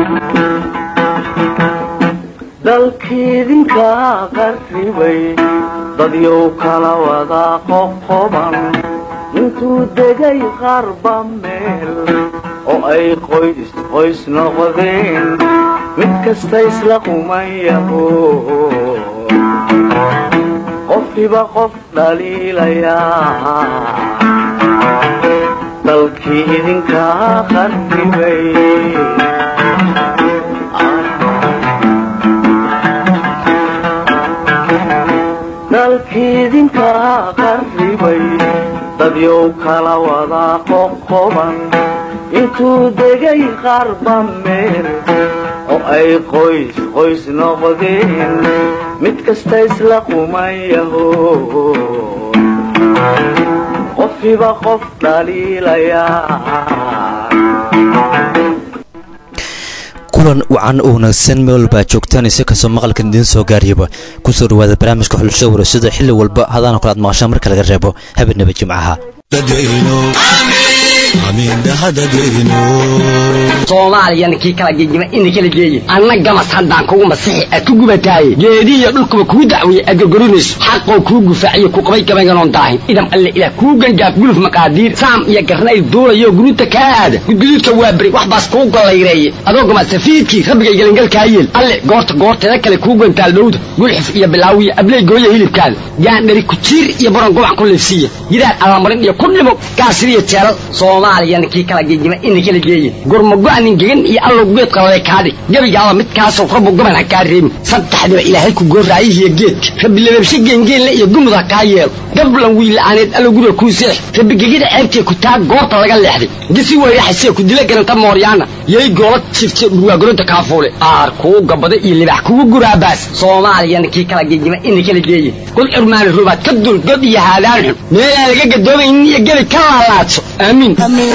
dalkiidinka qarribay dadyow kala wada qoqoban intuu degay qarba meel oo ay qoys qoys noqdeen mid kasta isla qumayaho qofkiba qof dhaliilayaa dalkii idinka qarribay dalkiidinka qarribay dadyow kala wada qoqoban intuu degay qarba meel oo ay qoys qoys noqdeen mid kasta isla qumayaho qofkiba qof dhaliilayaa kulan wacan oo wanaagsan meel walba joogtaan isi kastoo maqalkan idiin soo gaariyaba kusoo dhawaada barnaamijka xulasho warasada xilli walba hadaana kale aad maqashaan marka laga reebo habeenaba jimcaha soomaaliyana kii kala gegima ina kala geeye anna gamas haddaan kugu masixi aad ku gubataaye geedihiyo dhulkuba kuu dacweeye aad gorgorinayso xaqoo kuu gufaaciyo ku qabay gabaynganoon daahin idam alle ilaah kuu gangaaf guluf maqaadiir saam iyo garnayl duulayo guruuta kaa aada gudguduudka waa beri wax baas kuu gollayreeye adoo gama safiidkii rabbigay gelingalkaa yeel alle goorta goorteeda kale kuu gantaal dhowda gulxif iyo bilaawiya abley gooya hilibkaada gaandhari kujiir iyo baron gubac ku liifsiiya gidaar allamarin iyo ku dhimo gaasiriyo jeelal soomaaliyana kii kala gegima ina kala geeye gurmago-nin gegan iyo allow geed qalabay kaadhig gebigaaba midkaasoo rabbu goban ha kaa reebin saddexdiba ilaahay ku goorraayihiyo geedka rabbi lababshe geengeenle iyo gumud ha kaa yeelo gablan wiila'aaneed allow guriga kuu seex rabbi gegida ceebtee ku taa goorta laga leexday gisi weyraxasee ku dila garanta mooryaana yay goola jifte dhurwaagoronta kaafuule aar kuu gabada iyo libax kugu guraabaas soomaaliyana kii kala gegima ina kala geeye god curmaani rubaad ka dul god iyo haadaan xun meelaan laga gadoomaynin iyo gebi ka laalaadso aamiin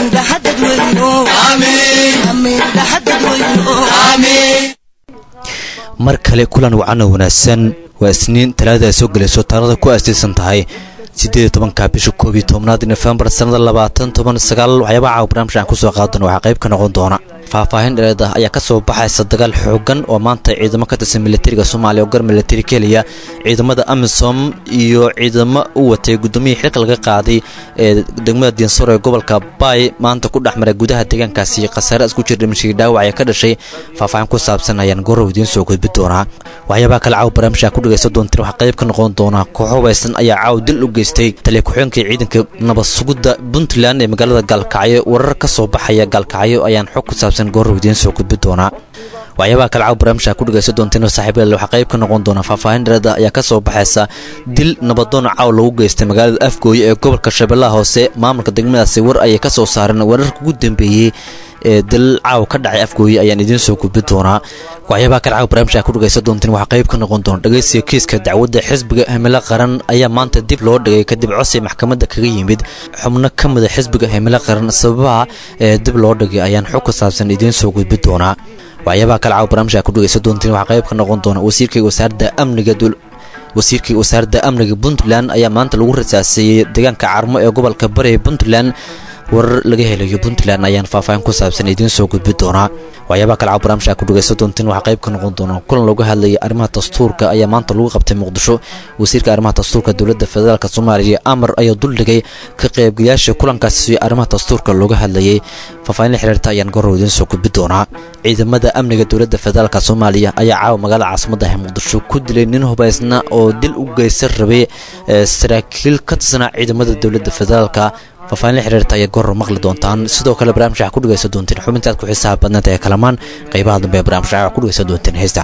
mar kale kulan wacan oo wanaagsan waa isniin talaada ay soo gelayso taarada ku aastaysan tahay siddeed iyo tobanka bisha koob iyo tobnaad nofembar sannada labaatan toban sagaal waxyaabaha caawa barnaamijka aan kusoo qaadana waxaa qayb ka noqon doona faahfaahin dhereed ah ayaa ka soo baxaysa dagaal xoogan oo maanta ciidamo ka tirsan militariga soomaaliya oo gar militari ka heliya ciidamada amisom iyo ciidamo u watay guddoomiyihii xilka laga qaaday ee degmada diinsaro ee gobolka baay maanta ku dhex maray gudaha deegaankaasi khasaare isku jir dhimashii dhaawac ee ka dhashay faahfaahin ku saabsan ayaan gorow idiin soo gudbi doonaa waxyaabaha kale caawa barnaamijka ku dhegaysan doontiin waxaa qayb ka noqon doona koox hubaysan ayaa caaw dil u geystay taliya ku-xigeenkii ciidanka nabad sugidda puntland ee magaalada gaalkacyo warar ka soo baxaya gaalkacyo ayaan xog ku saabsan goorrow idiin soo gudbi doonaa waxyaabaha kale caaw barnaamijka ku dhegaysan doontiin saaxiibayal waxaa qayb ka noqon doona faahfaahin dhereeda ayaa ka soo baxaysa dil nabadoon caaw lagu geystay magaalada afgooye ee gobolka shabeellaha hoose maamulka degmadaasi war ayay ka soo saareen wararka ugu dambeeyey ee dil caaw ka dhacay afgooye ayaan idiin soo gudbi doonaa waxyaabaha kale caaw barnaamijka ku dhegaysan doontiin waxaa qayb ka noqon doona dhegaysiga kiiska dacwadda xisbiga himilo qaran ayaa maanta dib loo dhigay kadib cosi maxkamadda kaga yimid xubno ka mida xisbiga himilo qaran sababaha ee dib loo dhigay ayaan xog ku saabsan idiin soo gudbi doonaa waxyaabaha kale caaw barnaamijka ku dhegaysan doontiin waxaa qayb ka noqon doona wasiirkii wasaaradda amniga wasiirkii wasaaradda amniga puntland ayaa maanta lagu rasaaseeyey deegaanka carmo ee gobolka bari ee puntland warar laga helayo puntland ayaan faahfaahin ku saabsan idiin soo gudbi doonaa waxyaabaha kale caaw barnaamijka ku dhegaysan doontiin waxaa qayb ka noqon doona kulan looga hadlayay arrimaha dastuurka ayaa maanta lagu qabtay muqdisho wasiirka arrimaha dastuurka dowladda federaalk soomaaliya amar ayaa duldhigay ka qaybgalayaasha kulankaasi arrimaha dastuurka looga hadlayay faahfaahin la xiriirta ayaan gorow idiin soo gudbi doonaa ciidamada amniga dowladda federaalk soomaaliya ayaa caawa magaalada caasimada ah muqdisho ku dilay nin hubaysna oo dil u geysan rabay saraakiil ka tirsanaa ciidamada dowladda federaalka faahfaahin la xiriirta ayaa goror maqli doontaan sidoo kale barnaamij waxaa ku dhegaysan doonteen xubinta aad ku xisaab badnanta ee kalamaan qaybaha dambe ee barnaamij waxaa ku dhegaysan doonteen heesta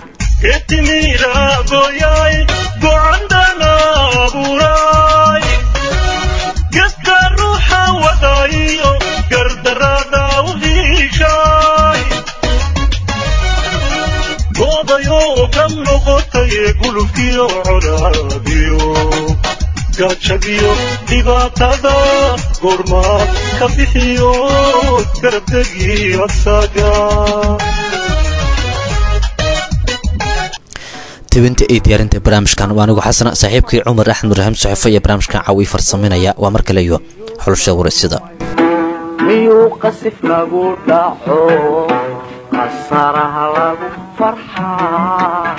gajabiyo dhibaatada goormaad ka bixiyo garabdegii asaga tebinta iyo diyaarinta barnaamijkan waa anigu xasana saaxiibkii cumar axmed raxiim saxifo iyo barnaamijkan caawi farsaminaya waa mar kale iyo xulusha waraysida miyuu qasif nagu dhaco qasaraha lagu farxaa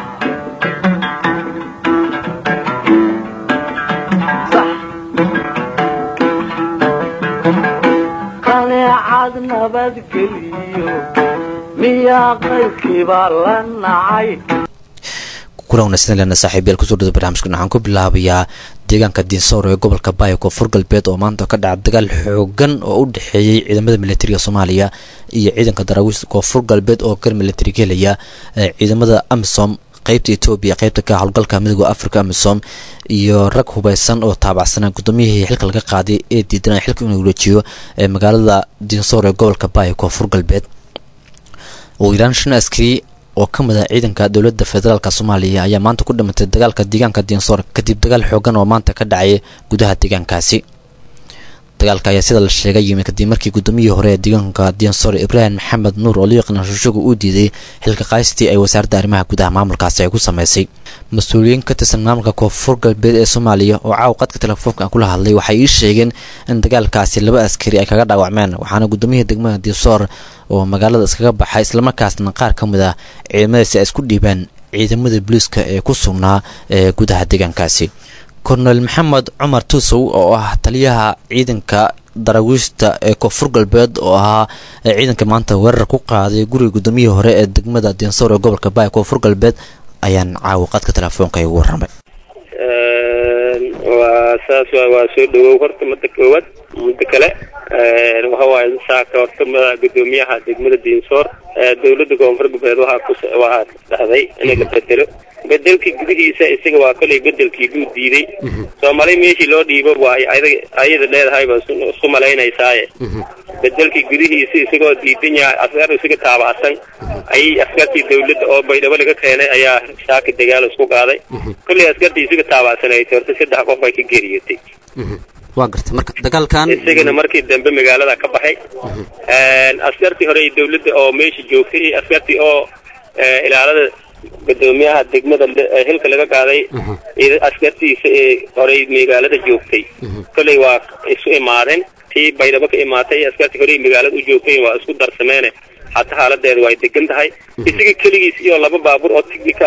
qaneecad nabadgeliyo miyaa qaybkiibaa la nacay kulan wanaagsan lena saaxiibayaal kusoo dhada barnaamijkan waxaan ku bilaabayaa deegaanka diinsoor ee gobolka baaya koonfur galbeed oo maanta ka dhaca dagaal xoogan oo u dhexeeyey ciidamada militariga soomaaliya iyo ciidanka daraawiishta koonfur galbeed oo gar militari ka helaya ciidamada amisom qeybta etoobiya qeybta ka howlgalka midooda africa amisom iyo rag hubeysan oo taabacsanaa gudoomiyihii xilka laga qaaday ee diidanaya xilka inuu wareejiyo ee magaalada diinsoor ee gobolka baaya koonfur galbeed ugu yaraan shan askari oo ka mid ah ciidanka dowladda federaalk soomaaliya ayaa maanta ku dhimatay dagaalka deegaanka diinsoor kadib dagaal xoogan oo maanta ka dhacay gudaha deegaankaasi dagaalka ayaa sida la sheegay yimid kadib markii gudoomiyihii hore ee deegaanka diinsoor ibraahim maxamed nuur oo loo yaqaana shushagu uu diiday xilka qaystii ay wasaaradda arrimaha gudaha maamulkaasi ay ku sameysay mas-uuliyiin ka tirsan maamulka koonfur galbeed ee soomaaliya oo caawa qadka telefoonka kula hadlay waxay ii sheegeen in dagaalkaasi laba askari ay kaga dhaawacmeen waxaana gudoomiyihii degmada diinsoor oo magaalada iskaga baxay islamarkaasna qaar ka mid ah ciidamadaasi ay isku dhiibeen ciidamada booliiska ee ku sugnaa ee gudaha deegaankaasi kornel maxamed cumar tuusow oo ah taliyaha ciidanka daraawiishta ee koonfur galbeed oo ahaa ciidanka maanta weerar ku qaaday guriga gudoomiyihii hore ee degmada diinsoor ee gobolka baaya koonfur galbeed ayaan caawa qadka telefoonka igu warramay waa saas waa waa soo dhawow horta mada koowaad muddo kale waxa waaye saaka horta ma gudoomiyaha degmada diinsoor dowladda koonfur galbeed waxaa ku waxaa dhahday in la bedelo bedelkii gudihiisa isaga waa kolay bedelkii buu diiday soomaali meeshii loo dhiibo waa ayada leedahayba isku malaynaysaye bedelkii gudihiisa isagoo diidan yahay askar isaga taabacsan ayay askartii dawladda oo baydhabo laga keenay ayaa saaka dagaal isku qaaday kollay askartii isaga taabacsanaysa horta saddex qof ay ka geeriyotay waa gartay marka dagaalkan isagana markii dambe magaalada ka baxay askartii hore dawladda oo meesha joogtay iyo askartii oo ilaalada gudoomiyaha degmada hilka laga qaaday askartiisa ee horey magaalada joogtay kolley waa isu imaadeen tii baydhabo ka imaatay askartii horey magaalada u joogtay waa isku darsameene hata haaladeeda way degan tahay isaga keligiis iyo laba baabuur oo tignika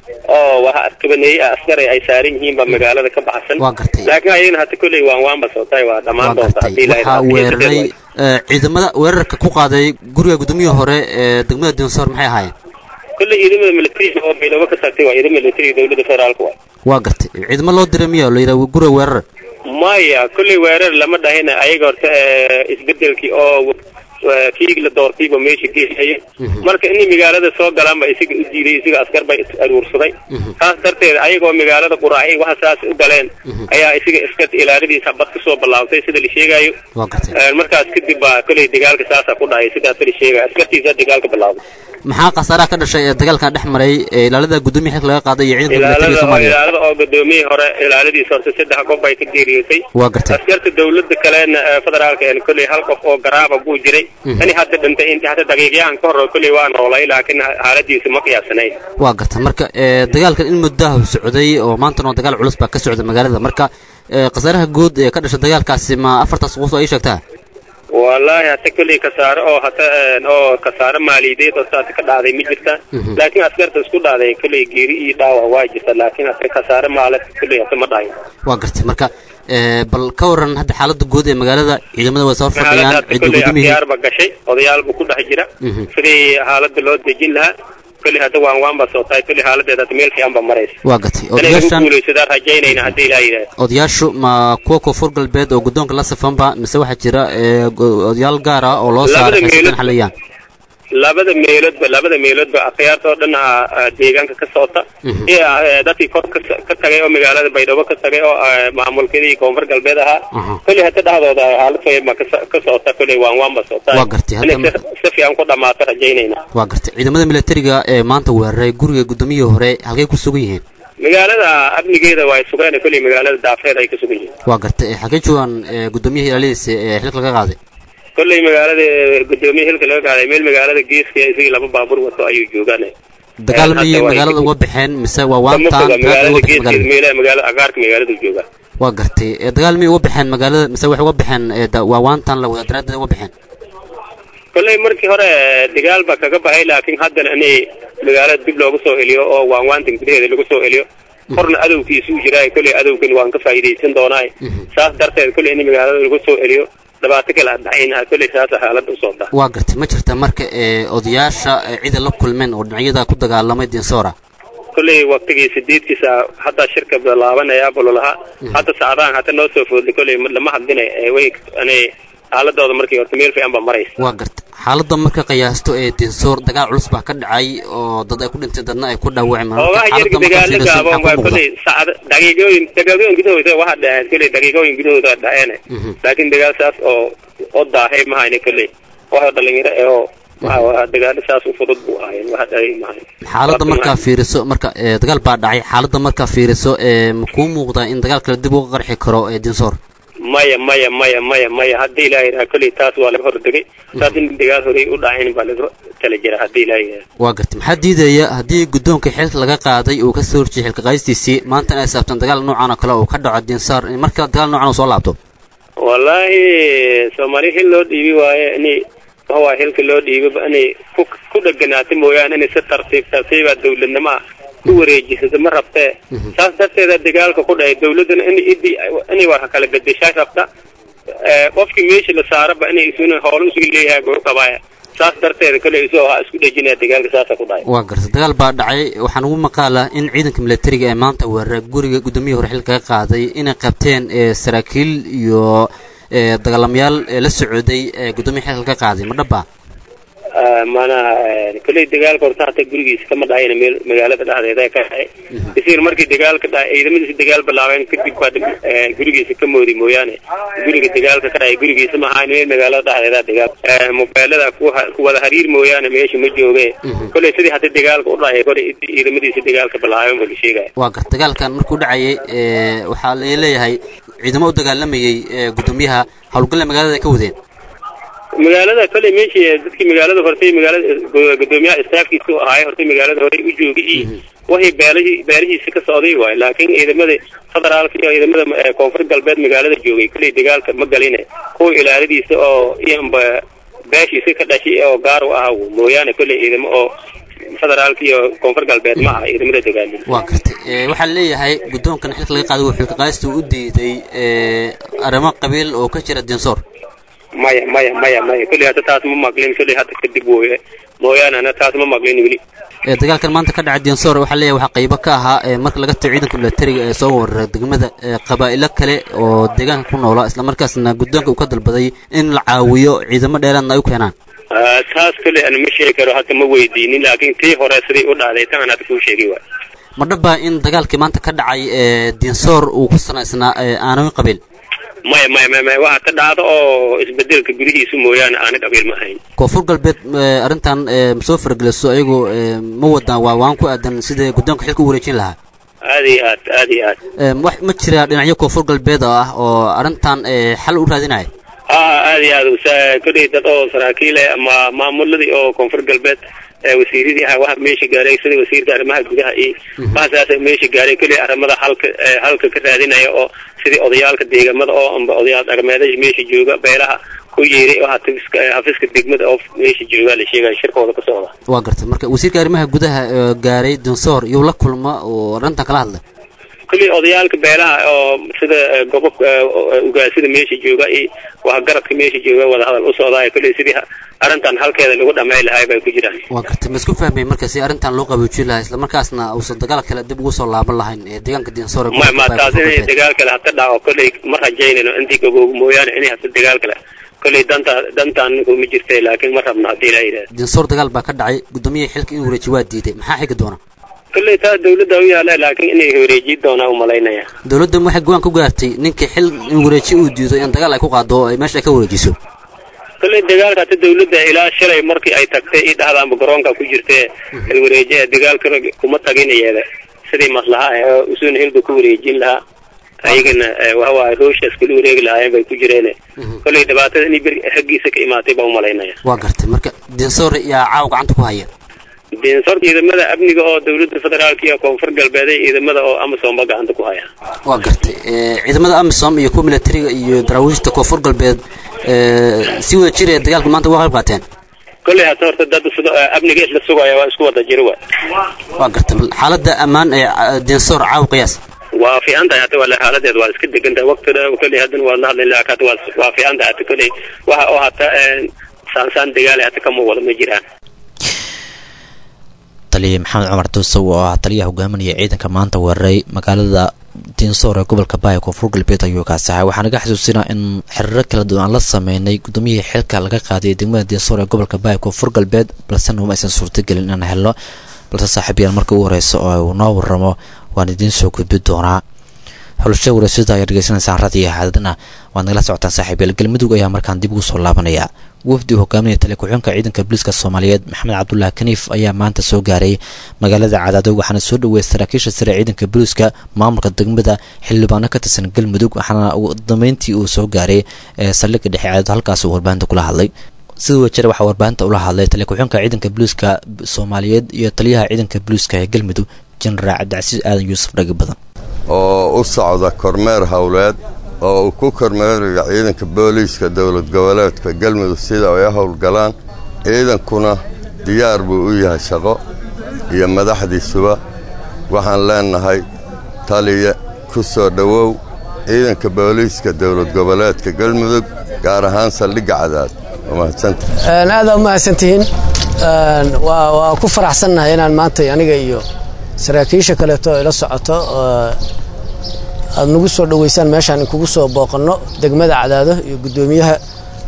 oo waxa kabaneeyey ah askari ay saaran yihiin baa magaalada ka baxsan waa gartay laakiin ayagana hata kolley waan waanba sootay waa dhammaan waa doonta gartay haddii waxaa weeraray eh, ciidamada weerarka ku qaaday guriga gudoomiyihii hore ee degmada diinsoor maxay ahaayeen kolley ciidamada militariga oo baydhabo ka tagtay waa ciidamada militariga dowladda federaalka waa waa gartay ciidamo loo diray miya oo la yidhaha guriga weerar maya kolley weerar lama dhahina ayaga horta eh, isbedelkii oo eh, kii la doortayba meesha geesaya marka inay magaalada soo galaanba isaga u diiday isaga askar bay is aruursaday saas darteed ayagoo magaalada quraacay waxa saas u galeen ayaa isaga iska ilaaladiisa bad kasoo bilaabtay sida la sheegayo waa gartay Eh, markaas kadib baa kolley dagaalka saasa ku dhacay sidaas la sheegayo askartiisa dagaalka bilaabay maxaa khasaaraha ka dhashay ee dagaalkan dhex maray ee ilaalada gudoomiya xilka laga qaaday iyo ciidanka militariga ilaalada oo soomaaliya ilaalada oo gudoomiyihii hore ilaaladiisa horta saddex qof bay ka geeriyootay waa gartay askarta dawladda kalena ee federaalka een kolley hal qof oo garaaba buu jiray ini hadda dhintay intii hadda daqiiqyahan ka hor kolley waa noolay laakiin xaaladiisa ma qiyaasanayn waa gartay marka ee, dagaalkan in muddaha socday oo maantana oo dagaal culus baa ka socda magaalada marka ee, khasaaraha guud ee ka dhashay dagaalkaasi ma afartaas qof ay sheegtaa wallaahi hata kolley kasaare oo hata een, oo kasaare maaliyadeed oo saas ka dhacday ma jirta laakiin askarta isku dhacday kolley geeri iyo dhaawac waa jirta laakiin hata kasaare maalad kolley hata ma dhahin waa gartay marka ee, bal ka waran hadda xaaladda guud ee magaalada ciidamada way soo xaalada fadhiyaan hata cidda kolley gudoomiyihii akhyaarba gashay odayaalba ku dhex jira sidii xaalada loo dejin lahaa kolley hadda waan waanba soo tahay kolley xaaladeeda hata meel fiican ba maraysa waa gartay inay lagu odayaashan guulaysadaan rajaynayna haddii ilaa yidhaah odayaashu ma kuwa koonfur galbeed oo guddoonka la safanba mise waxaa jira ee, go- odayaal gaar ah oo loo Labada saaray meelood- xilkan xaliyaan labada meeloodba labada meeloodba akhyaarta oo dhan ah, ah, deegaanka ka socota iyo ah, dadkii kor ka ka tagay oo magaalada baydhabo ka tagay oo ah, maamulkadii koonfur galbeed ahaa Aha. kolley hata dhexdooda xaalad fayma ka so- ka socota kolley waan waanba socotaa Waa gartay, hadda inay si- si fiican ku dhammaato rajaynayna waa gartay ciidamada militariga ee maanta weeraray guriga gudoomiyihii hore halkay ku sugan yihiin magaalada amnigeeda waa sugeen kolley magaalada daafeed ay ka sugan yihiin waa gartay ee, xagee joogaan ee, gudoomiyihii ilaaladiisa ee xilka laga qaaday kolley magaalada gudoomiye hilka laga qaaday meel magaalada geeska isagii laba baabuur wato ayuu joogaan dagaal hadda miyay waa magaalada ay- uga baxeen mise waa kama waantaan foga dagaal uga magaalada baxeen geeskeeda magaalada meelaha magaalada agaarka magaalada joogaan waa gartay ee, dagaal miyay uga baxeen magaalada mise waxay uga baxeen ee, da- waa waantaan la wada daraaddeed uga baxeen kolley markii hore dagaal baa kaga baxay laakiin haddana inay magaalada dib loogu soo celiyo oo waanwaantan gudaheeda lagu soo celiyo korna adowkiisuu jiraa kolley adowgan waan ka faa'iidaysan doonaa saas darteed kolley in magaalada lagu soo celiyo dhibaato kale adhaxayna kolley saasa xaalada usoo dah waa gartay ma jirta marka ee odayaasha ee cida la kulmeen oo dhinacyada ku dagaalamay dinsora kolley waktigii sideedkiisa hadda shirka bilaabanaya bololaha hadda saacadahan hata noo soo foodlay kolley lama hadlinay ee way anay xaaladooda markii horta meel fiican baa maraysa waa gartay xaaladda marka qiyaasto ee dinsoor dagaal culus baa ka dhacay oo dad ay ku dhintay dadna ay ku dhaawaceen oogaha yarka dagaalo gaaban waa kolley saacad daqiiqooyin daqiiqooyin gudahooda waxa dhaheen kolley daqiiqooyin gudahooda dhaheen laakiin dagaal saas oo oo daahay mahayne kolley waxa dhalinyaro eh oo waxa dagaalo saas u fudud buu ahayn waxa dhahay mahayn xaaladda markaa fiiriso marka ee dagaal baa dhacay xaaladda markaa fiiriso ee ma kuu muuqdaa in dagaal kale dib uga qarxi karo ee dinsoor maya maya maya maya maya haddii ilaaha yidhaha kolley taas waa laga hordegay saas in dagaal horey u dhacayn baa laga tala jira haddii ilaaha yidhaha waa gartay maxaa diidaya haddii guddoonka xilka laga qaaday uu ka soo horjeeyay xilka qaadistiisii maantana ay saabtan dagaal noocan oo kale uu ka dhaco dinsaar in markale dagaal noocan uu soo laabto wallaahi soomaali xil loo dhiibi waaye inay waxa xilka loo dhiibaba inay ku ku dheganaato mooyaane inay si tartiib tartiiba dawladnimoa ku wareejisato ma rabtee saas darteeda dagaalka ku dhahay dawladdana in idii inay wax kala bedeshaa rabta qofkii meesha la saaraba inay isuna hoola usuga leeyahay guru qabaaya saas darteeda kale isu ha isku dhejinaya dagaalka saasa ku dhahay waa gartay dagaal baa dhacay waxaan ugu maqaalaa in ciidanka milatariga ee maanta weerara guriga gudoomiyihii hore xilka ka qaaday inay qabteen ee saraakiil iyo ee dagaalamayaal ee la socday ee guddoomiya xilka ka qaaday ma dhaba maanaha kolley dagaalka horta hata gurigiisa kama dhahayna meel magaalada dhexdeeda ka dhahay isir markii dagaalka dhahay ciidamadiisa dagaal bilaabeen kadib baa gurigiisa ka moodi mooyaane guriga dagaalka ka dhahay gurigiisa ma ahayn meel magaalada dhexdeeda dagaal mobeelada ku wada hariir mooyaane meesha ma jooge kolley sidii hata dagaalka u dhahay kole ciidamadiisa dagaalka bilaabeen baa la sheegaya waa garta dagaalkan markuu dhacayay ee waxaa la leeyahay ciidamo u dagaalamayay ee guddoomiyaha howlgalle magaalada ay ka wadeen magaalada kolley meeshii dadkii magaalada hortay magaalada gudoomiyaha istaafkiisa u ahaay hortay magaalada horey u joogay iyo wixii beelihii beelihiisa ka socday waayo laakiin ciidamada federaalka iyo ciidamada koonfur galbeed magaalada joogay kolley dagaalka ma galine kuwa ilaaladiisa oo iyanba beeshiisa ka dhashay oo gaar u ah mooyaane kolley ciidamo oo federaalka iyo koonfur galbeed ma aha ciidamada dagaalin waa gartay waxaa leeyahay guddoonkan xilka laga qaaday uu xilka qaadista u diiday arrimo qabiil oo ka jira dinsoor maya maya maya maya kolley hadda taas ma maqlin kolley hadda kadib wooye mooyaane ana taas ma maqlin weli ee dagaalkan maanta ka dhacay dinsoor waxaa leeyahay waxaa qaybo ka ahaa ee marka laga tago ciidanka milatariga ee soo weerara degmada ee qabaa'ilo kale oo deegaanka ku noola islamarkaasna guddoonka uu ka dalbaday in la caawiyo ciidamo dheeraadna ay u keenaan taas kolley ana ma sheegi karo hadda ma weydiinin laakiin tii hore siday u dhacday tan aan hadda kuu sheegi waay ma dhaba in dagaalkii maanta ka dhacay ee dinsoor uu ku sanaysnaa aanooyin qabiil maya maya maya maya waxa ka dhacdo oo isbedelka gudihiisa mooyaane aana qabiil ma ahayn koonfur galbeed arrintan ma soo farageliso ayagoo ma wadaan waa waan ku aadan sida guddoonka xilka u wareejin lahaa aad iyo aad aad iyo aad wax ma jira dhinacyo koonfur galbeed oo ah oo arrintan xal u raadinaya a aad iyo aad kolley dad oo saraakiil eh ama maamuladii oo koonfur galbeed wasiiradii ahaa waxa meesha gaaray sida wasiirka arrimaha gudaha iyo waxasaasa meesha gaaray kolley arrimada halka halka ka raadinaya oo sidii odayaalka deegamada oo amba odayaal dhaqameedada meesha jooga beelaha ku yeeray oo hafiska hafiska degmada oo meesha jooga la sheegaya shirkooda ka socda waa gartay marka wasiirka arrimaha gudaha gaaray dinsoor iyuu la kulma oo arrintan kala hadlay kolley odayaalka beelaha oo sida gobob ugaasida meesha jooga iyo waxgaradka meesha jooga wadahadal u socdaay kolley sidii arrintan halkeeda lagu dhamay lahay bay ku jiraan waa gartay ma isku fahmay marka si arrintan loo qaboojin lahaa islamarkaasna uusan dagaal kale dib ugu soo laaban lahayn ee deegaanka dinsoor ma ma taas inay dagaal kale hata dhaco kolley ma rajaynayno intii gaboobo mooyaane inay hata dagaal kale kolley danta dantaan kuma jirtay laakiin ma rabno haddii ilaa yidhahda dinsoor dagaal baa ka dhacay guddoomiyaha xilka inuu wareeji waa diiday maxaa xigi doona kolley taas dawladda u yaala laakiin inay wareejiyi doonaa u malaynaya dawladda waxay go-aan ku gaartay ninkii xil in wareeji uu diido in dagaal ay ku qaado oo ay meesha ay ka wareejiso kolley dagaalka hata dawladda ilaa shalay markii ay tagtay i dhahdaanba garoonka ku jirtee hilwareeje dagaalka kuma tagin iyada sidii maslaha ah usuuna hilba ku wareejin lahaa ayagana waxawaaye hooshaas kula wareegi lahaayeen bay ku jireen kolley dhibaatada inay beri xaggiisa ka imaatay baa u malaynaya waa gartay marka dinsoor yaa caaw gacanta ku haya dinsoor ciidamada amniga oo dawladda federaalka iyo koonfur galbeeday ciidamada oo amisom ba gacanta ku haya waa gartay ciidamada amisom iyo kuwa milatariga iyo daraawiishta koonfur galbeed si wada jir ee dagaalka maanta waa qayb qaateen kolley hata horta dad sida amniga isla sugaya waa isku wada jiro wa waa garta xaaladda ammaan ee dinsoor caaw qiyaas waa fiican tahay hata wala xaaladeed waa iska degan tahay waqtida kolley haddana waa la hadlayn laakiin hata waa waa fiican tahay hata kolley waxa oo hata saansaan dagaale hata kama wada ma jiraan taliya maxamed cumar duusow oo ah taliyaha hogaaminaya ciidanka maanta weeraray magaalada diinsoor ee gobolka baaya koonfur galbeed ayuu kaasaxay waxaa naga xasuusinaa in xiriiro kala duwan aan la sameynay gudoomiyihii xilka laga qaadiyay degmada diinsoor ee gobolka baaya koonfur galbeed balse numa aysan suurtagelin inaan helno balse saaxiibayaal marka ugu horeysa oo uu noo waramo waan idiin soo gudbi doonaa xulasho warasida ayaa dhegeysanaysaan radiyo haadana waad nagala socotaan saaxiibayaal galmudug ayaa markaan dib ugu soo laabanaya wafdi uu hogaaminaya taliya ku-xigeenka ciidanka booliiska soomaaliyeed maxamed cabdulaahi kaniif ayaa maanta soo gaaray magaalada cadaado waxaana soo dhaweeyay saraakiisha sare ciidanka booliiska maamulka degmada xildhibaano ka tirsan galmudug waxaana dameyntii uu soo gaaray ee saldhigga dhexe cadaado halkaas uu warbaahinta kula hadlay sida wajare waxaa warbaahinta ula hadlay taliya ku-xigeenka ciidanka booliiska soomaaliyeed iyo taliyaha ciidanka booliiska ee galmudug jenaraal cabdicasiis aadan yuusuf dhagi badan oo u socda kormeer howleed oo uu ku kormeerayo ciidanka booliiska dowlad goboleedka galmudug sida ay howlgalaan ciidankuna diyaar buu u yahay shaqo iyo madaxdiisuba waxaan leennahay taliya ku soo dhowow ciidanka booliiska dowlad goboleedka galmudug gaar ahaan saldhigga cadaad aadaa u mahadsantihiin waa ku faraxsannahay inaan maanta aniga iyo saraakiisha kaleeto ila socoto aad nagu soo dhoweysaan meeshaan inkugu soo booqanno degmada cadaado iyo guddoomiyaha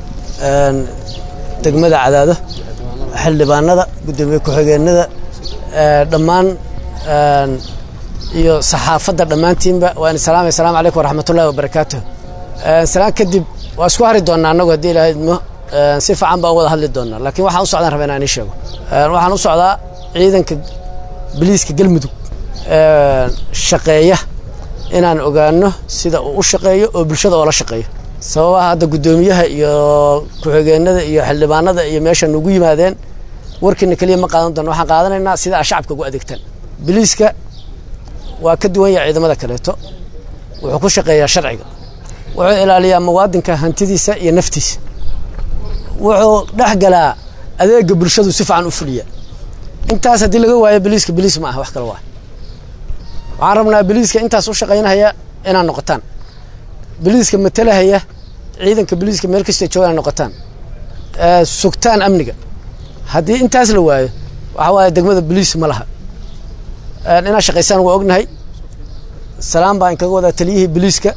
degmada cadaado xildhibaanada guddoomiye ku-xigeenada dhammaan iyo saxaafadda dhammaantiinba waan salaamay asalamu calaykum waraxmatullahi wabarakaatuh salaan kadib waa isku hari doonnaa annagu haddii ilaahay idmo si fiican baa u wada hadli doonnaa laakiin waxaan u socdaan raba inaan ii sheego waxaan u socdaa ciidanka biliiska galmudug shaqeeya inaan ogaano sida uu u shaqeeyo oo bulshada oola shaqeeyo sababaha hadda guddoomiyaha iyo ku-xigeenada iyo xildhibaanada iyo meesha nugu yimaadeen warkiina keliya ma qaadan doonno waxaan qaadanaynaa sida aa shacabka ugu adeegtaan biliiska waa ka duwan yahay ciidamada kaleeto wuxuu ku shaqeeyaa sharciga wuxuu ilaaliyaa muwaadinka hantidiisa iyo naftiisa wuxuu dhex galaa adeega bulshadu si fiican u fuliya intaas haddii laga waayo biliiska biliis ma aha wax kale waa waxaan rabnaa biliiska intaas u shaqaynahaya inaad noqotaan biliiska matalahaya ciidanka biliiska meel kastay joogaan inaad noqotaan sugtaan amniga haddii intaas la waayo waxaa waaye degmada biliis ma laha inaad shaqaysaan waa ognahay salaan baa inkaga wadaa taliyihii biliiska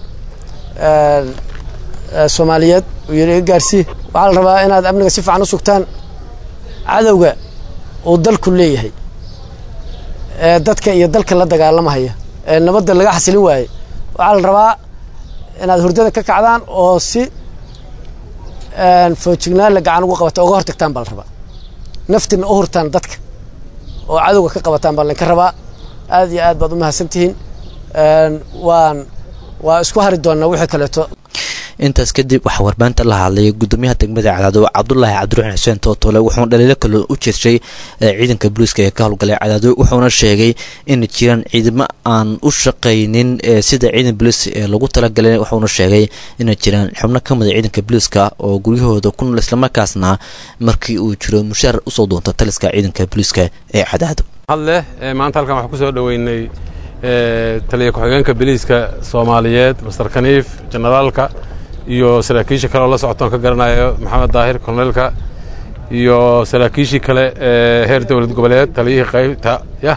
soomaaliyeed uu yidhi iga gaarsii waxaa la rabaa inaad amniga si fiican u sugtaan cadowga uu dalku leeyahay ee dadka iyo dalka la dagaalamahaya ee nabadda laga xasilin waayey waxaa la rabaa inaad hurdada ka kacdaan oo si foojignaan la gacan ugu qabata uga hortagtaan baa la rabaa naftina u hurtaan dadka oo cadowga ka qabataan baa laynka rabaa aad iyo aad baad u mahadsantihiin waan waa isku hari doonnaa wixii kaleeto intaas kadib waxaa warbaahinta la hadlay gudoomiyaha degmada cadaado cabdulaahi cabdiraxmaan xuseen tootole wuxuuna dhaliilo kale u jeedshay ciidanka booliiska ee ka howlgalay cadaado wuxuuna sheegay in jiraan ciidamo aan u shaqaynin sida ciidan booliis ee lagu talagalay wuxuuna sheegay inay jiraan xubno ka mida ciidanka booliiska oo guryahooda ku nool islamarkaasna markii uu jiro mushaar usoo doonta taliska ciidanka booliiska ee cadaado hadleh maanta halkan waxaan kusoo dhoweynay taliya ku-xigeenka biliiska soomaaliyeed master kaniif jenaraalka iyo saraakiisha kale oo la socotoon ka garanayo maxamed daahir korneelka iyo saraakiishii kale ee heer dowlad goboleed taliyihii qaybta ya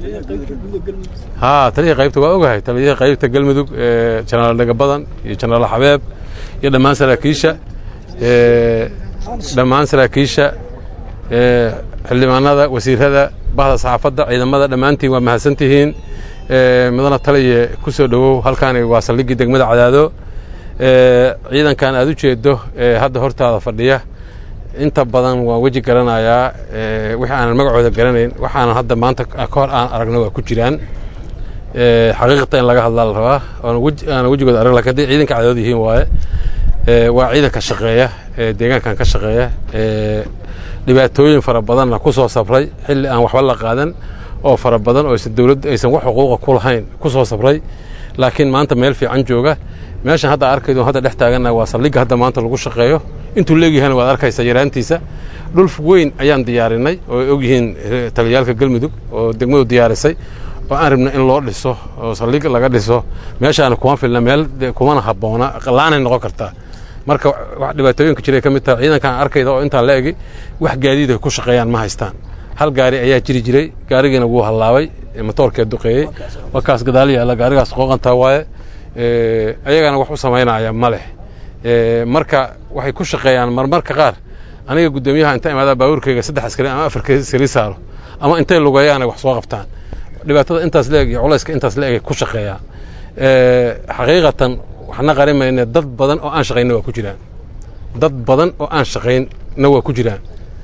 ha taliyihii qaybta waa ogahay taliyihii qaybta galmudug ee jenaraal dhagabadan iyo jenaraal xabeeb iyo dhammaan saraakiisha dhammaan saraakiisha xildhibaanada wasiirada bahda saxaafadda ciidamada dhammaantiin waa mahadsantihiin mudana taliye ku soo dhowow halkaani waa saldhiggii degmada cadaado ciidankan aad u jeedo hadda hortaada fadhiya inta badan waan weji garanayaa wixii aanan magacooda garanayn waxaanan hadda maanta ka hor aan aragno waa ku jiraan xaqiiqata in laga hadlaa la rabaa aanan wejigooda arag lakin hadday ciidanka cadadood yihiin waaye waa ciidanka shaqeeya deegaankan ka shaqeeya dhibaatooyin fara badanna ku soo sabray xilli aan waxba la qaadan oo fara badan oo aysan dowladda aysan wax xuquuqa ku lahayn ku soo sabray laakiin maanta meel fiican jooga meeshan hadda arkaydo hadda dhex taagannaha waa saldhigga hadda maanta lagu shaqeeyo intuu leegyahayna waad arkaysa yaraantiisa dhul weyn ayaan diyaarinay oo ay ogyihiin eh, taliyaalka galmudug oo degmadu diyaarisay oo aan rabna in loo dhiso oo saldhig laga dhiso meeshaana kuma filna meel de kumana habboona laanay noqon kartaa marka wax dhibaatooyinka jiray ka mid tahay ciidankan arkayda oo intaa la egi wax gaadiid ay ku shaqeeyaan ma haystaan hal gaari ayaa jiri jiray gaarigiina wuu hallaabay ee matoorkee duqeeyey waa kaas gadaal yaalla gaarigaas qooqantaa waaye Eh, ayagana wax u samaynaya ma leh Eh, marka waxay ku shaqeeyaan marmarka qaar aniga guddoomiyaha inta imaada baabuurkayga saddex askari ama afar askari saaro ama intay lugeeyaan ay wax soo qabtaan dhibaatada intaas la eg iyo culayska intaas la eg ay ku shaqeeyaan Eh, xaqiiqatan waxna qarimayne dad badan oo aan shaqayna waa ku jiraan dad badan oo aan shaqaynna waa ku jiraan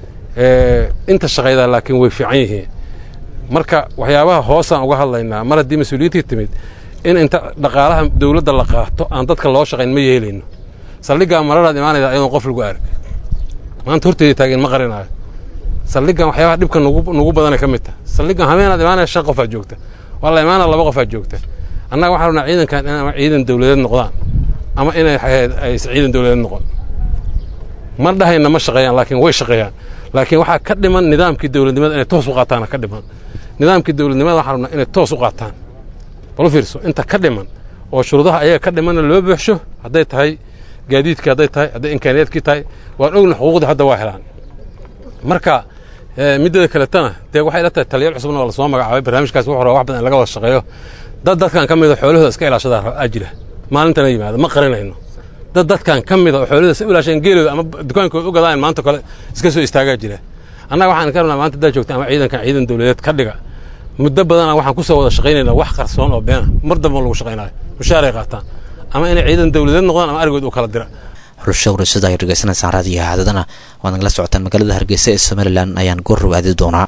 Eh, inta shaqaydaa laakiin way fiican yihiin marka waxyaabaha hoosaan uga hadlaynaa mar haddii mas-uuliyiintii timid in inta dhaqaalaha dowladda la qaato aan dadka loo shaqayn ma yeelayno saldhiggaa mararaad imaanayda ayadoon qof lagu arag maanta horteeda taageen ma qarinayo saldhiggan waxyaabaha dhibka nugu nugu badanay ka mid tahay saldhiggan habeenaad imaanaya shan qofaa joogta waa la imaanaya laba qofaa joogta annaga waxaan rabnaa ciidankan in ama ciidan dowladeed noqdaan ama inay ahayd aysan ciidan dowladeed noqon ma dhahayna ma shaqeeyaan laakiin way shaqeeyaan laakiin waxaa ka dhiman nidaamkii dowladnimada inay toos u qaataana ka dhiman nidaamkii dowladnimada waxaan rabnaa inay toos u qaataan bal u fiirso inta ka dhiman oo shuruudaha ayaga ka dhimanna loo buuxsho hadday tahay gaadiidkii hadday tahay hadday imkaaniyaadkii tahay waan ogna xuquuqdii hadda waa helaan marka eh, midada kaletana dee waxay ila tahay taliyaal cusubna waa lasoo magacaabay barnaamijkaas wuxuu rabaa wax badan in laga wada shaqeeyo dad dadkan ka mida xoolahooda iska ilaashadaa aa jira maalintana yimaada ma qarinayno dad dadkan ka mida oo xoolahooda iska ilaasheen geelooda ama dukaankooda u gadaan maanta kale iska soo istaagaa jira annaga waxaan ka rabnaa maanta haddaa joogta ama ciidankan ciidan dowladeed ka dhiga muddo badanaa waxaan ku soo wada shaqaynaynaa wax qarsoon oo beena mar damba lagu shaqaynayo mushaaray qaataan ama inay ciidan dowladeed noqdaan ama arigood u kala dira xulusha warasada ay dhegeysanaysaan raadiyo haadadana waad nagala socotaan magaalada hargeysa ee somalilan ayaan goor aadi doonaa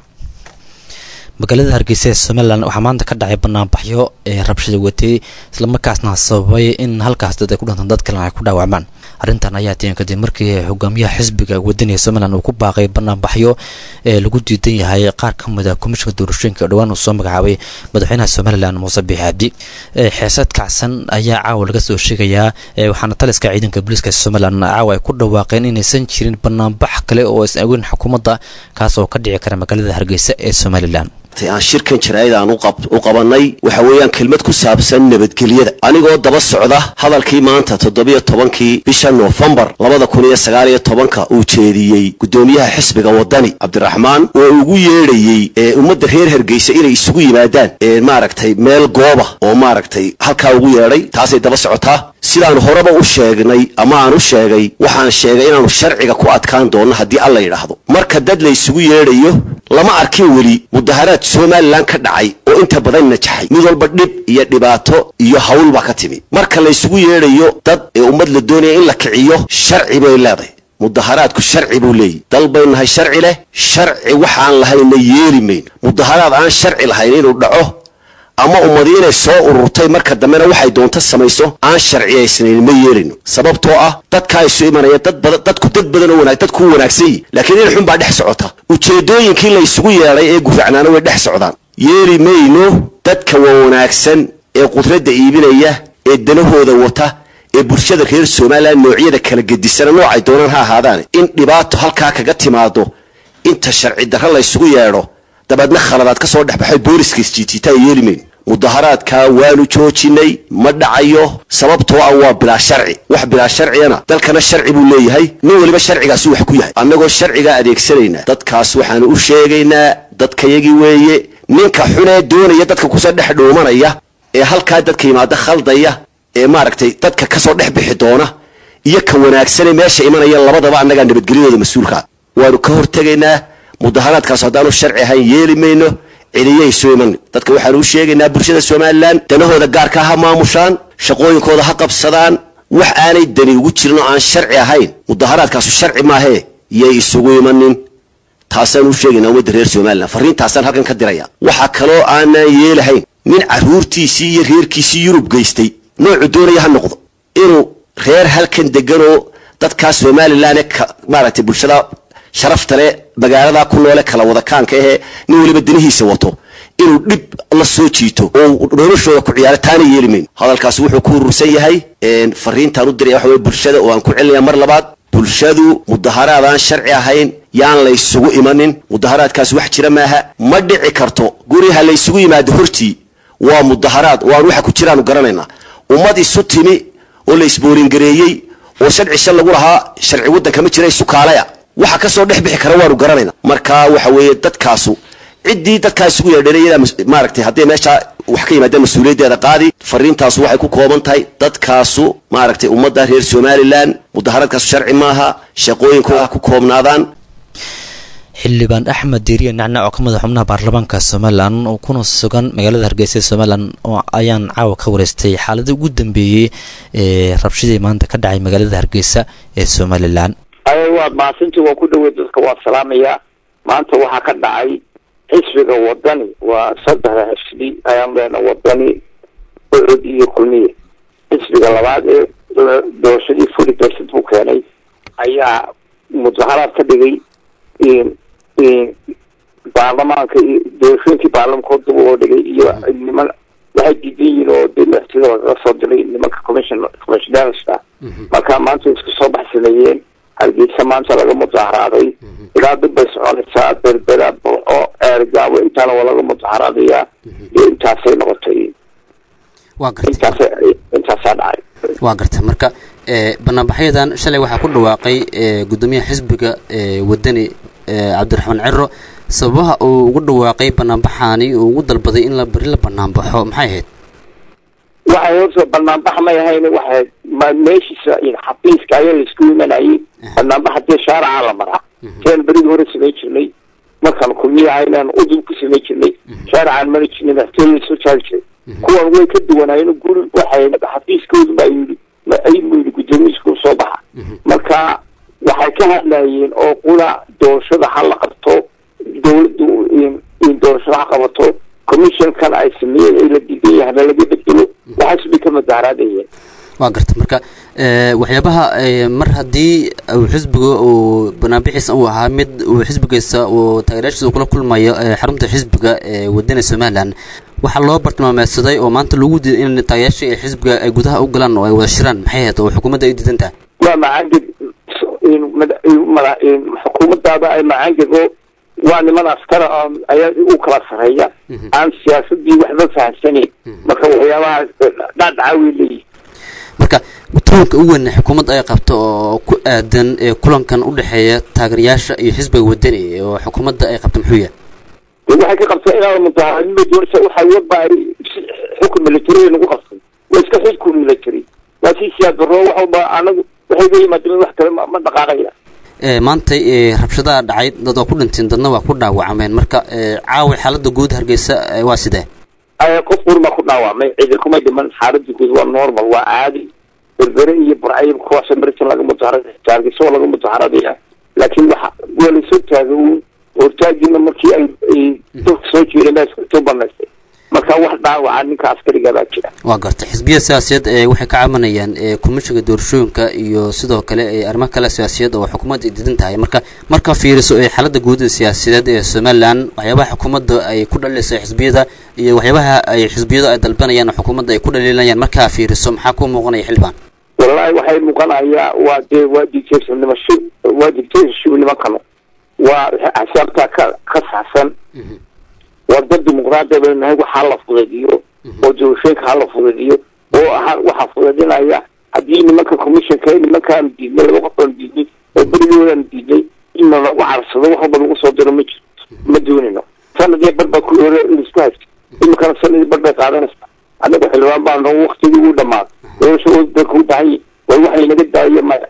magaalada hargeysa ee somalilan waxaa maanta ka dhacay banaanbaxyo ee rabshada watay islamarkaasna sababay in halkaas dad ay ku dhintaan dad kalena ay ku dhaawacmaan arrintan ayaa tiyan kadib markii hogaamiyaha xisbiga wadaniga somalilan uu ku baaqay banaanbaxyo ee lagu diidan yahay qaar ka mid a komishinka doorashooyinka oo dhowaan uu soo magacaabay madaxweynaha somalilan muuse biixi cabdi xeesad kacsan ayaa caawa laga soo sheegayaa waxaana taliska ciidanka booliiska somalilan caawa ay ku dhawaaqeen inaysan jirin banaanbax kale oo aysan aweyn xukuumadda kaas oo ka dhici kara magaalada hargeysa ee somalilan aan shirkan jaraa'id aan u qabanay waxa weeyaan kelmad ku saabsan nabadgelyada anigoo daba socda hadalkii maanta toddobiyo tobankii bisha noofembar labada kun iyo sagaal iyo tobanka uu jeediyey guddoomiyaha xisbiga wadani cabdiraxmaan oo ugu yeedhayey ee ummadda reer hargeysa inay isugu yimaadaan ee maaragtay meel gooba oo maaragtay halkaa ugu yeedhay taasay daba socotaa sidaan horeba u sheegnay ama aan u sheegay waxaan sheegay inaanu sharciga ku adkaan doonno haddii alla yidhaahdo marka dad la isugu yeedhayo lama arkin weli mudaharaad somalilan ka dhacay oo inta badan najaxay mid walba dhib iyo dhibaato iyo hawl baa ka timi marka la isugu yeedhayo dad ee ummad la doonaya in la kiciyo sharci bay leedahay mudaharaadku sharci buu leeyahy dal bay nahay sharci leh sharci waxaan lahayna yeeli mayn mudaharaad aan sharci lahayn inuu dhaco ama ummadi inay soo ururtay marka dambena waxay doonto samayso aan sharciyaysnayn ma yeelino sababtoo ah dadkaa isu imanaya dad badan dadku dad badan oo wanaag dadku wanaagsan yihi laakiin in xun baa dhex socota ujeedooyinkii la isugu yeedhay ee gufacnaana way dhex socdaan yeeli mayno dadka waa wanaagsan ee qudradda iibinaya ee danahooda wata ee bulshada reer somalilan noocyada kala gedisana noocay doonaan ha ahaadaane in dhibaato halkaa kaga timaado inta sharci darro la ysugu yeedho dabeedna khaladaad ka soo dhexbaxay booliska isjiitiita ay yeeli mayn mudaharaadkaa waanu joojinay ma dhacayo sababtoo ah waa bilaa sharci wax bilaa sharciyana dalkana sharci buu leeyahay nin weliba sharcigaasi wax ku yahay annagoo sharcigaa adeegsanaynaa dadkaas waxaanu u sheegaynaa dadkayagii weeye ninka xunee doonaya dadka kusoo dhex dhuumanaya ee halkaa dadka yimaada khaldaya ee maaragtay dadka kasoo dhex bixi doona iyo ka wanaagsanee meesha imanaya labadaba annagaa nabadgelyadooda mas-uulkaa waanu ka hortegaynaa mudaharaadkaas haddaanu sharci ahayn yeeli mayno cidiyay soo iman dadka waxaanu u sheegaynaa bulshada somalilan danahooda gaarkaa ha maamushaan shaqooyinkooda ha qabsadaan wax aanay dani ugu jirin oo aan sharci ahayn mudaharaadkaasu sharci maahee yay isugu imanin taasaan u sheegaynaa ummadda reer somalilan farriintaasaan halkan ka diraya waxaa kaloo aanaan yeelahayn nin carruurtiisii iyo reerkiisii yurub geystay noocu doonaya ha noqdo inuu reer halkan deganoo dadkaa somalilan ee maaragtay bulshada sharafta le magaaladaa ku noole kala wadakaanka ahee nin weliba danihiisa wato inuu dhib la soo jiito oo noloshooda ku ciyaaro taana yeeli mayn hadalkaasi wuxuu ku urursan yahay fariintaan u diraya waxa wey bulshada oo aan ku celinaya mar labaad bulshadu mudaharaad aan sharci ahayn yaan la ysugu imanin mudaharaadkaas wax jira maaha ma dhici karto guriha la ysugu yimaado hortii waa mudaharaad oo aan waxa ku jiraanu garanaynaa ummad isu timi oo la isbooringareeyey oo sharci shal lagu lahaa sharci waddanka ma jira isukaalaya waxa kasoo dhex bixi kara waanu garanayna marka waxa weeye dadkaasu ciddii dadkaa isugu yeedheen iyadaa mas- maaragtay haddii meesha wax ka yimaadeen mas-uuliyaddeeda qaadi fariintaasu waxay ku kooban tahay dadkaasu maaragtay ummadda reer somalilan mudaharaadkaasu sharci maaha shaqooyinku ha ku koobnaadaan xildhibaan axmed diiriye nacnac oo ka mid a xubnaha baarlamaanka somalilan oo kuna sugan magaalada hargeysa ee somalilan oo ayaan caawa ka wareystay xaaladii ugu dambeeyey ee rabshadii maanta ka dhacay magaalada hargeysa ee somalilan ay waad mahadsantii waa ku dhawey dadka waa salaamayaa maanta waxaa ka dhacay xisbiga wadani waa saddexda xisbi ayaan leena wadani ucud iyo kulmiye xisbiga labaad ee doorashadii fully president buu keenay ayaa mudaharaad ka dhigay baarlamaanka iyo doorashooyinkii baarlamanka dib oo dhigay iyo niman waxay diidan yihiin oo dee madaxtooyada lagaga soo diray nimanka commission commissionerska marka maanta isku soo baxsameeyeen hargeysa maanta laga mudaharaaday ilaa dib bay soconaysaa berbera burco eergaabo intaana waa laga mudaharaadayaa iyo intaasay noqotay waa gartay intaas intaasaa dhacay waa gartay marka ee, banaanbaxyadan shalay waxaa ku dhawaaqay ee, gudoomiyaha xisbiga ee, wadani ee, cabdiraxmaan ciro sababaha uu ugu dhawaaqay banaanbaxaani uu ugu dalbaday in la beri la banaanbaxo maxay ahayd waxay horta banaanbax may ahayn waxay ma meeshiisa in xafiiska ayaa laisku imanayay banaanbax hadii shaaraca la maraa siaan berigi hore samayn jirnay markaan kulmiyaha inaan udub ku samayn jirnay shaaracaan mari jirnay madaxtooya lasoo jaari jiray kuwan way ka duwanaayeen guri waxay xafiiskoodu baa yidhi ma ayuu yidhi guddoomiyiisku soo baxa marka waxay ka hadlayeen oo qula doorashada ha la qabto dowladdu in in doorashada ha qabato commissionkan ay sameeyeen ee la diidan yahay hana laga bedelo waxaas bay ka mudaharaadayeen waa gartay marka ee, waxyaabaha ee, mar haddii uu xisbiga uu banaanbixiisa uu ahaa mid uu xisbigiisa uu taageerayaashiisa uu kula kulmayo ee, xarunta xisbiga ee wadana somalilan waxaa loo bartilmaameedsaday oo maanta lagu diiday in taageerayaasha ee xisbiga ay gudaha u galaan oo ay wada shiraan maxay ahayd oo xukuumadda ay diidan tahay waa macaangeg in mada- in mada- in xukuumadaada ay macaangego waa niman askara oo ayaa u kala sareeya aan siyaasadii waxba fahamsanayn marka waxyaabaha dhacdhaca way leeyihin marka tuunka ugu weyn ee xukuumadda ay qabto oo ku aadan ee kulankan u dhexeeya taageerayaasha iyo xisbiga wadani oo xukuumadda ay qabto muxuu yahay de waxay ka qabtaa inaan mudaharaadnima doorasha waxay waba ay si- xukun military nagu qabtay waa iska xukun military waa si siyaad darro wax walba anagu waxay ga yimaadeen wax kale ma ma dhaqaaqaya ee maantay ee rabshadaha dhacay dad waa ku dhinteen dadna waa ku dhaawacmeen marka ee caawa xaaladda guud hargeysa ee, waa sidee ay qof urma ku dhaawacmay cidi kuma dhiman xaaladda guud waa normal waa caadi berbere iyo burcayib kuwaasa maritan laga mudaharada taargiso waa laga mudaharadaya laakiin waxa waa lasoo taaga uun hortaagiina markii ay ay dadka soo jeedeen baa iska banaystay marka wax dhaawaca ninka askariga baa jira waa gartay xisbiya siyaasiyeed ee waxay ka cabanayaan ee komishiga doorashooyinka iyo sidoo kale ee arrimo kale siyaasiyeed oo xukuumadda ay diidan tahay marka marka fiiriso ee xaaladda guud ee siyaasiyadeed ee somalilan waxyaabaha xukuumadda ay ku dhalilaysa xisbiyada iyo waxyaabaha ay xisbiyadu ay dalbanayaan oo xukuumadda ay ku dhaliilayaan markaa fiiriso maxaa ku muuqanaya xildhibaan wallahi waxay muuqanayaa waa dee waa dictatornimo shib waa dictatorship nimankano waa axsaabtaa ka ka saxsan waa dad dimuqraadi baynu nahay waxaa la fudaydiyo oo doorashooyinka ha la fudaydiyo oo aha waxaa fudaydinaya haddii nimanka commissionka ee nimankaanu diidnay laba qof aanu diidnay oo berigoodaanu diidnay inna lagu carsado wax walba lagu soo diro ma jirto ma doonino sanadii bar baa ku hore laisku haysta iminkana sanadii bar bay qaadanaysaa annaga xildhibaan baa noo waktigii u dhamaaday doorasho dalka u baahan yahay way waxay naga daayo maya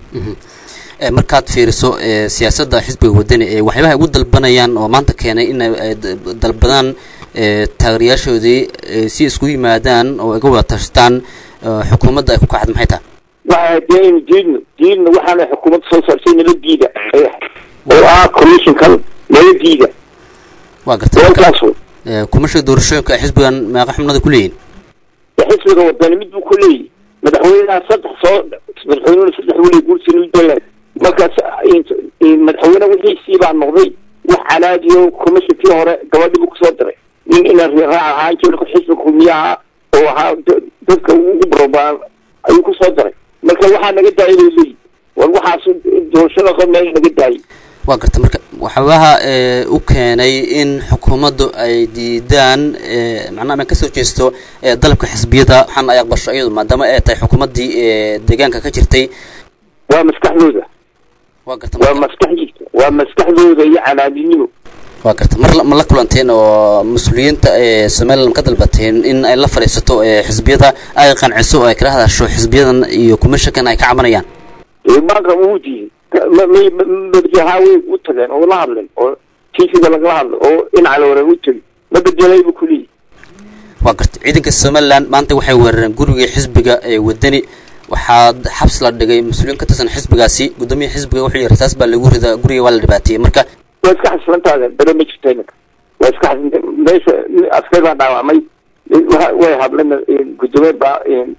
ee markaad fiiriso ee siyaasadda xisbiga wadani ee waxyaabaha ay ugu dalbanayaan oo maanta keenay in ay ay d- dalbadaan ee taageerayaashoodii ee si isku yimaadaan oo ay ga wada tashtaan ee xukuumadda ay ku kacad maxay tahay waxa dee aynu diidno diidno waxaana xukuumadda soo saartay nala diida ay ahayd oo ah commissionkan nala diida waa gartay marka warkaas wey ee kumashiga doorashooyinka ay xisbigan meeqa xubnada ku leeyihin dee xisbiga wadani mid buu ku leeyahy madaxweynaha saddex soo madaxweynena saddex weli guursi midbale markaas in- in madaxweyne wixiisii baa noqday wax canaadiyo commissionkii hore gabadhi buu kusoo diray nin ina raac ahaan jira xisbiga kulmiyaha oo ahaa da- dadka ugu barobaan ayuu kusoo diray marka waxaa naga daayay bay leeyihin war waxaas doorashada qod meel naga daayay waa garta marka waxyaabaha ee, u keenay in xukuumaddu ay diidaan ee, macnaha ama kasoo jeesto ee, dalabka xisbiyada waxaan ay aqbasho iyadu maadaama ay tahay xukuumaddii ee, deegaanka ka jirtay waa maskaxdooda waa garta waa maskax jirta waa maskaxdooda iyo canaadinimo waa garta mar la- ma la kulanteen oo mas-uuliyiinta ee somaliland ka dalbateen in ay la fadhiisato ee, xisbiyada ay qanciso oo ay kala hadasho xisbiyadan iyo kumishankan ay ka cabanayaan maanka wuu diiday ma ma madaxaha way u tageen oo la hadleen oo tiisiga lagala hadlo oo dhinaca hore u tegi ma bedelay bu kuleeyahy waa garta ciidanka somaliland maanta waxay weerareen guriga xisbiga ee wadani waxaa xabs la dhigay mas-uuliyiin ka tirsan xisbigaasi guddoomiyaha xisbiga wuxuu yihi rasaas baa lagu ridaa guriga waa la dhibaateeyey marka waa iska xaslantaada bere ma jirta iminka waa iska xaslan meesha askar baa dhaawacmay wa- way hadleen gudoomiye baa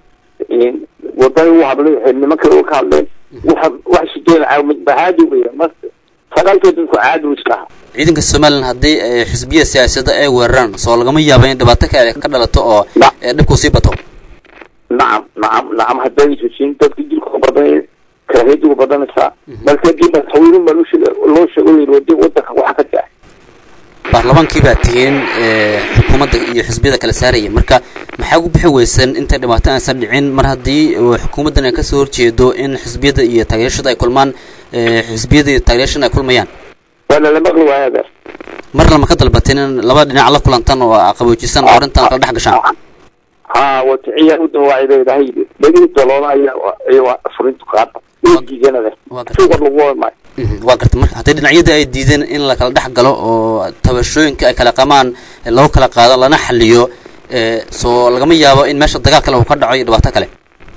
wadani u hadlay waxay niman kale ka hadleen waxa wax sideen caadi weya marka sagaalkood dadku caadi u iska aha ciidanka somaliland haddii ay xisbiya siyaasadda ay weeraraan soo lagama yaaba in dhibaato kale ka dhalato oo ee, dhibku sii bato nacam nacam nacam hadday heshiin dadka dilka badan karaahiyadu badanaysaa marka dib madaxweyne ma loo sheego loo sheego la yidhi wadi wadanka waxa ka daa baarlamaankii baa tihiin ee, xukuumadda iyo xisbiyada kala saaraya marka maxaa ugu bixi weysan intay dhibaato aysan dhicin mar haddii uu xukuumaddan ay kasoo horjeedo in xisbiyada iyo taageerashada ay kulmaan ee, xisbiyada iyo taageerashada ay kulmayaan waana la maqli waaya adeer marna ma ka dalbateen in laba dhinac la kulantan oo qaboojisaan oo arrintan kala dhex gashaan ha waticiya u dawaacay leedahay dhegii dalooda ayaa ayaa furintu qaada way diideen adeer suuqa lagu wada maayo Mhm, waa garta marka haddii dhinacyadii ay diideen in la kala dhex galo oo tabashooyinka ay kala qamaan ee lagu kala qaado lana xaliyo ee, soo lagama yaabo in meesha dagaal kale uu ka dhaco iyo dhibaato kale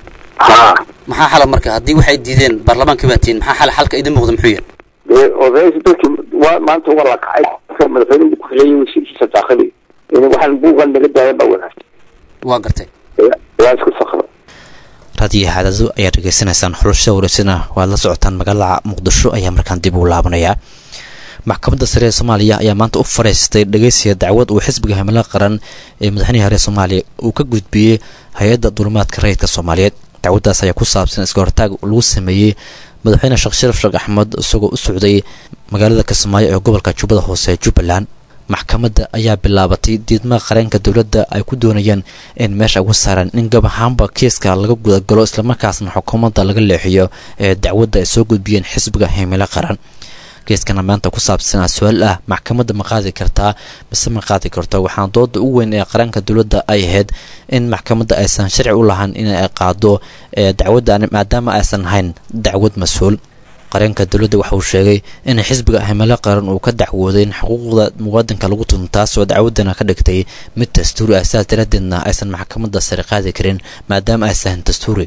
maxaa xala marka haddii waxay diideen baarlamaankii baa tihiin maxaa xala xalka idin muuqda muxuu yahay dee odaysi dadki waa maanta waa la kacay marka madaxweyne ku xiliyay wasiirkiisa daaqili in waxaan buugan naga daayan baa wanaagsan waa gartay waa isku sakra raadiyo xaadado ayaad dhegeysanaysaan xulasha wareysana waad la socotaan magaalada muqdisho ayaa markaan dib u laabanayaa maxkamadda sare ee soomaaliya ayaa maanta u fadhiistay dhegeysiga dacwad uu xisbiga himilo qaran ee madaxweynaha hore soomaaliya uu ka gudbiyey hay-adda dulimaadka rayidka soomaaliyeed dacwaddaas ayaa ku saabsan iska hortaag lagu sameeyey madaxweyne sheekh sharaf sheekh axmed isagoo u socday magaalada kismaayo ee gobolka jubbada hoose ee jubbaland maxkamadda ayaa bilaabatay diidmaha qareenka dowladda ay ku doonayaan in meesha uga saaraan in gab ahaanba kiiska laga gudagalo islamarkaasna xukuumadda laga leexiyo ee dacwadda ay soo gudbiyeen xisbiga himilo qaran kiiskana maanta ku saabsanaa su-aal ah maxkamadda ma qaadi kartaa mise ma qaadi karto waxaana dooda ugu weyn ee qaranka dowladda ay ahayd in maxkamadda aysan sharci u lahayn in ay qaado ee dacwaddan maadaama aysan ahayn dacwad mas-uul qareenka dowladda waxa uu sheegay in xisbiga himilo qaran uu ka dacwooday in xuquuqda muwaadinka lagu tunto taasoo dacwaddana ka dhigtay mid dastuuri ah sidaas daraaddeedna aysan maxkamadda sare qaadi karin maadaama aysan dastuuri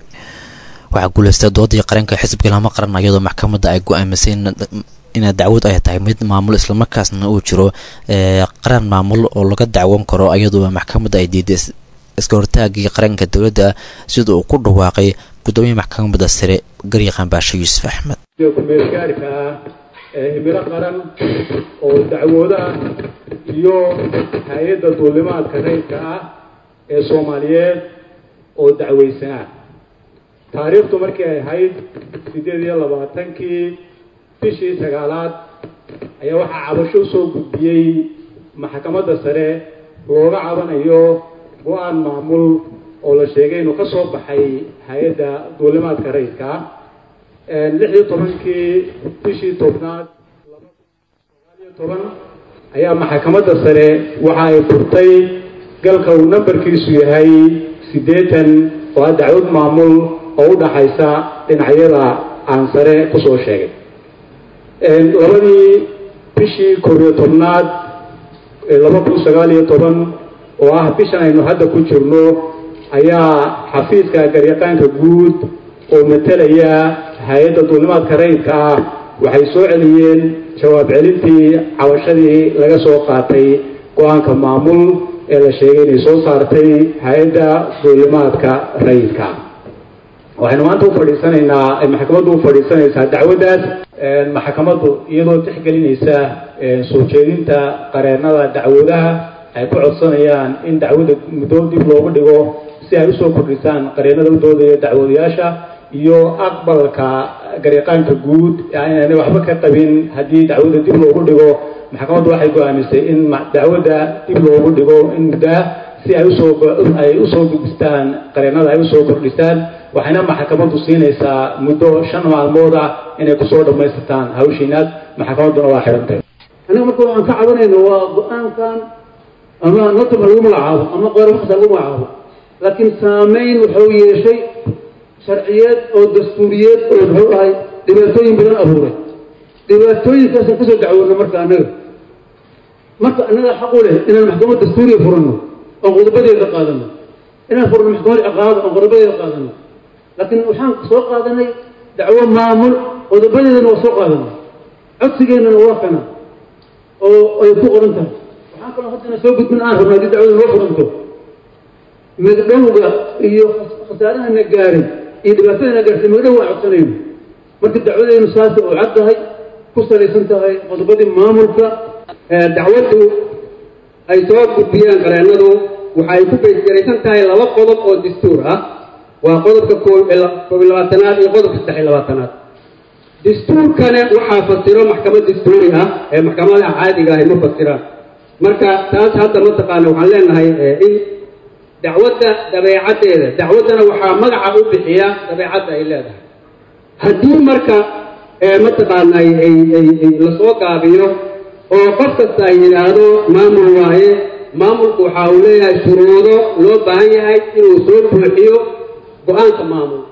waxaa guuleystay doodii qareenka xisbiga lama qaran iyadoo maxkamadda ay go-aamisay ina dacwad ay tahay mid maamul islamarkaasna uu jiro qaran maamul oo laga dacwan karo iyadoo maxkamadda ay diiday iska hortaagii qaranka dowladda sida uu ku dhawaaqay gudoomiya maxkamadda sare garyaqaan baashe yuusuf axmed kumeelgaarka ah ee himilo qaran oo dacwoodaha iyo hay-adda duulimaadka rayidka ah ee soomaaliyeed oo dacweysanaa taariikhdu markii ay ahayd siddeed iyo labaatankii bishii sagaalaad ayaa waxaa cabasho usoo gudbiyey maxkamadda sare looga cabanayo go-aan maamul oo la sheegay inuu ka soo baxay hay-adda duulimaadka rayidka ah lix iyo tobankii bishii tobnaad sagaaliyo toban ayaa maxkamadda sare waxa ay furtay galka uu nambarkiisu yahay siddeetan oo ah dacwad maamul oo u dhaxaysa dhinacyada aan sare kusoo sheegay labadii bishii koob iyo tobnaad laba kun sagaal iyo toban oo ah bishan aynu hadda ku jirno ayaa xafiiska garyaqaanka guud oo matalaya hay-adda duulimaadka rayidka ah waxay soo celiyeen jawaab celintii cabashadii laga soo qaatay go-aanka maamul ee la sheegay inay soo saartay hay-adda duulimaadka rayidka waxaynu maanta u fadhiisanaynaa ay maxkamaddu u fadhiisanaysaa dacwaddaas maxkamaddu iyadoo tixgelinaysa soo jeedinta qareennada dacwadaha ay ku codsanayaan in dacwadda muddo dib loogu dhigo si ay usoo kordhisaan qareennada u doodaya dacwadayaasha iyo aqbalka garyaqaanka guud inaanay waxba ka qabin haddii dacwadda dib loogu dhigo maxkamaddu waxay go-aamisay in dacwadda dib loogu dhigo in muddaa si ay usoo ay usoo gudbistaan qareennada ay usoo kordhisaan waxayna maxkamaddu siinaysaa muddo shan maalmood ah inay kusoo dhammaysataan hawshiinaad maxkamadduna waa xidhantay aniga marka waxaan ka cabanayna waa go-aankan ama notama lagu magacaabo ama qoormaqsa lagu magacaabo laakiin saameyn wuxuu yeeshay sharciyeed oo dastuuriyeed oo muxuu ahay dhibaatooyin badan abuuray dhibaatooyinkaasaan kasoo dacwoona marka annaga marka annaga xaq u leh inaan maxkamad dastuuriya furanno oon qodobadeeda qaadano inaan furno maxkamad ciqaabo oon qodobadeeda qaadano laakiin waxaan soo qaadanay dacwo maamul qodobadeedana waa soo qaadanay codsigeennana waa kana oo ay ku qoran tahay waxaan kaloo haddana soo gudbin aan rabno haddii dacwada noo furanto magdhowga iyo khasaarahana gaaray iyo dhibaatadana gaartay magdhow waan codsanayno marka dacwadeynu saas oo cad tahay ku salaysan tahay qodobadii maamulka dacwaddu ay soo gudbiyaan qareennadu waxay ku beysgaraysan tahay laba qodob oo dastuur ah waa qodobka koob iyo labaatanaad iyo qodobka saddex iyo labaatanaad dastuurkana waxaa fasiro maxkamad dastuuri ah ee maxkamadaha caadiga ahi ma fasiraan marka taas hadda mataqaana waxaan leenahay in dacwadda dabeecaddeeda dacwaddana waxaa magaca u bixiya dabeecadda ay leedahay haddii marka mataqaana lasoo gaabiyo oo qof kasta ay yidhaahdo maamul waaye maamulku waxa uu leeyahay shuruudo loo baahan yahay inuu soo buuxiyo go-aanka maamul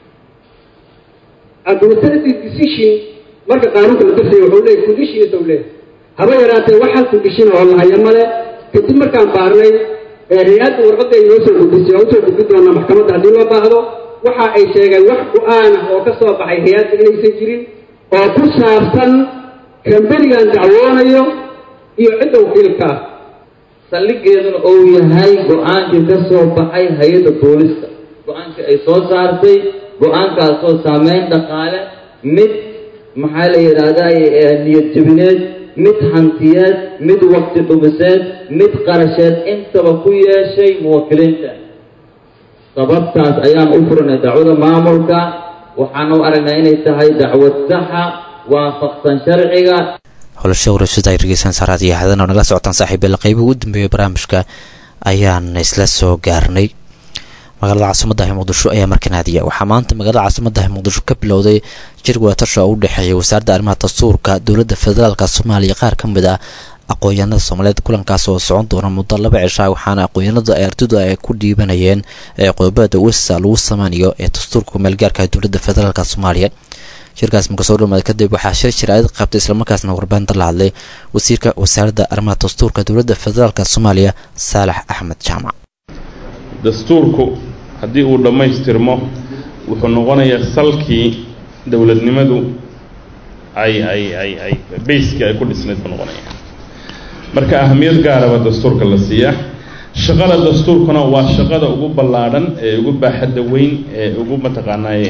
administrative decision marka qaanuunka la dirsayo wuxuu leeyahy conditions uu leeyahay haba yaraatee wax hal condition oo lahaya male kadib markaan baarnay hay-adda warqadda ay noo soo gudbisay waa usoo gudbi doonaa maxkamadda haddii loo baahdo waxa ay sheegeen wax go-aan ah oo ka soo baxay hay-adda inaysan jirin oo ku saabsan kamberigan dacwoonayo iyo cidda wakiilka ah saldhigeeduna uu yahay go-aankii ka soo baxay hay-adda booliska go-aankii ay soo saartay go-aankaasoo saameyn dhaqaale mid maxaa la yidhaahdaa niyad jabineed mid hantiyeed mid waqti dhumiseed mid qarasheed intaba ku yeeshay muwakiliinta sababtaas ayaan u furanay dacwada maamulka waxaan u aragnaa inay tahay dacwad saxa waafaqsan sharciga holasha warashada ay dhegeysan saaraad iyo hadan oo nagala socotaan saaxiibeela qeybuhu u dambeeyay barnaamijka ayaan isla soo gaarnay magaalada caasimaddahi muqdisho ayaa markanaadiya waxaa maanta magaalada caasimaddahi muqdisho ka bilowday jir wadatasha oo u dhexeeya wasaaradda arrimaha dastuurka dowladda federaalka soomaaliya qaar ka mid ah aqoon-yahanada soomaaliyeed kulankaas oo socon doona muddo laba cishaa waxaana aqoon-yahanada ay ardaydu ay ku dhiibanayeen ee qodobada wesa lagu sameynayo ee dastuurka meelgaarka dowladda federaalk soomaaliya shirkaas marka soo dhamaada kadib waxaa shir shir-aad qabtay islamarkaasna warbaahinta la hadlay wasiirka wasaaradda arrimaha dastuurka dowladda federaalk soomaaliya saalax axmed jaamac dastuurku haddii uu dhammaystirmo wuxuu noqonayaa salkii dowladnimadu ay ay ay ay bayskii ay ku dhisnayd buu noqonaya marka ahamiyad gaaraba dastuurka la siiyaa shaqada dastuurkuna waa shaqada ugu ballaadhan ee ugu baaxadda weyn ee ugu mataqaanaaye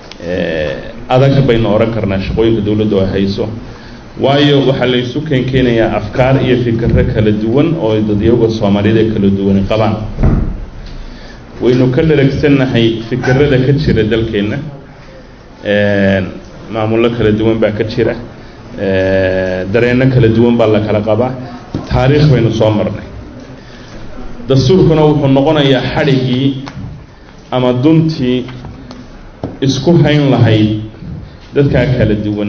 adag baynu odhan karnaa shaqooyinka dowladdu ay hayso waayo waxaa la isu keenkeenayaa afkaar iyo fikirro kala duwan oo dadyaga soomaaliyeed ee kala duwani qabaan waynu ka dharagsannahay fikirada ka jira dalkeenna maamullo kala duwan baa ka jira dareenno kala duwan baa la kala qabaa taariikh baynu soo marnay dastuurkuna wuxuu noqonayaa xadhiggii ama duntii isku hayn lahayd dadkaa kala duwan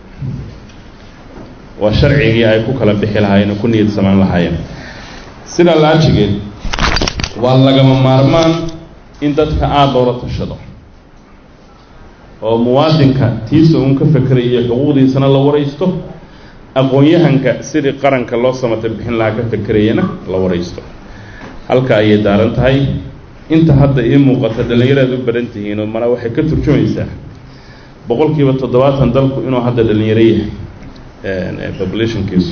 waa sharcigii ay ku kala bixi lahaayeen oo ku niyad samaan lahaayeen sidaa laajigeed waa lagama maarmaan in dadka aada loola tashado oo muwaadinka tiisa uun ka fekeraya xuquuqdiisana la waraysto aqoon-yahanka sidii qaranka loo samata bixin lahaa ka fekerayana la waraysto halka ayay daaran tahay inta hadda ii muuqata dhallinyaraad u baran tihiin oo mana waxay ka turjumaysaa boqolkiiba toddobaatan dalku inuu hadda dhallinyaro yahay populationkiisu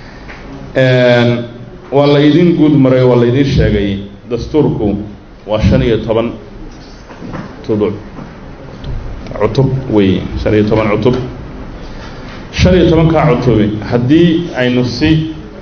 waa la idin guud maray waa la idin sheegay dastuurku waa shan iyo toban tuduc cutub weeye shan iyo toban cutub shan iyo tobankaa cutubi haddii aynu si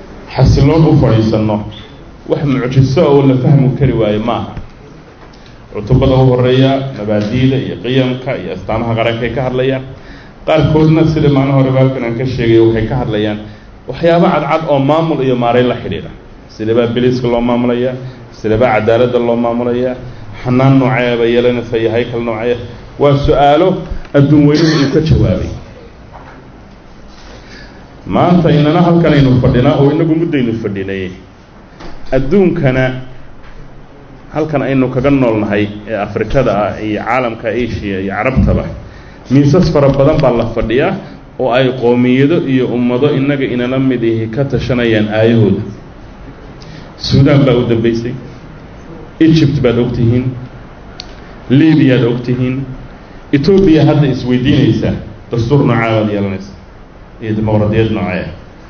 xasiloon u fadhiisanno wax mucjiso oo la fahmi kari waayo maaha cutubada u horeeya mabaadi'da iyo qiyamka iyo astaamaha qarankay ka hadlayaan qaarkoodna sida maalin hore baabkan aan ka sheegay waxay ka hadlayaan waxyaabo cadcad oo maamul iyo maareyn la xidhiidha sidabaa biliiska loo maamulayaa sidabaa cadaaladda loo maamulayaa xanaan nooceeba yeelanaysa iyo haykal nooceeya waa su-aalo adduun weynuhu uu ka jawaabay maanta inana halkan aynu fadhinaa oo inagu muddaynu fadhinay adduunkana halkan aynu kaga noolnahay ee afrikada ah iyo caalamka asia iyo carabtaba miisas fara badan baa la fadhiyaa oo ay qoomiyado iyo ummado innaga inala mid ihi ka tashanayaan aayahooda suudaan baa u dambaysay egypt baad og tihiin libiyaad og tihiin etoobiya hadda isweydiinaysaa dastuur noocaa baad yeelanaysa iyo dimuqradiyad noocee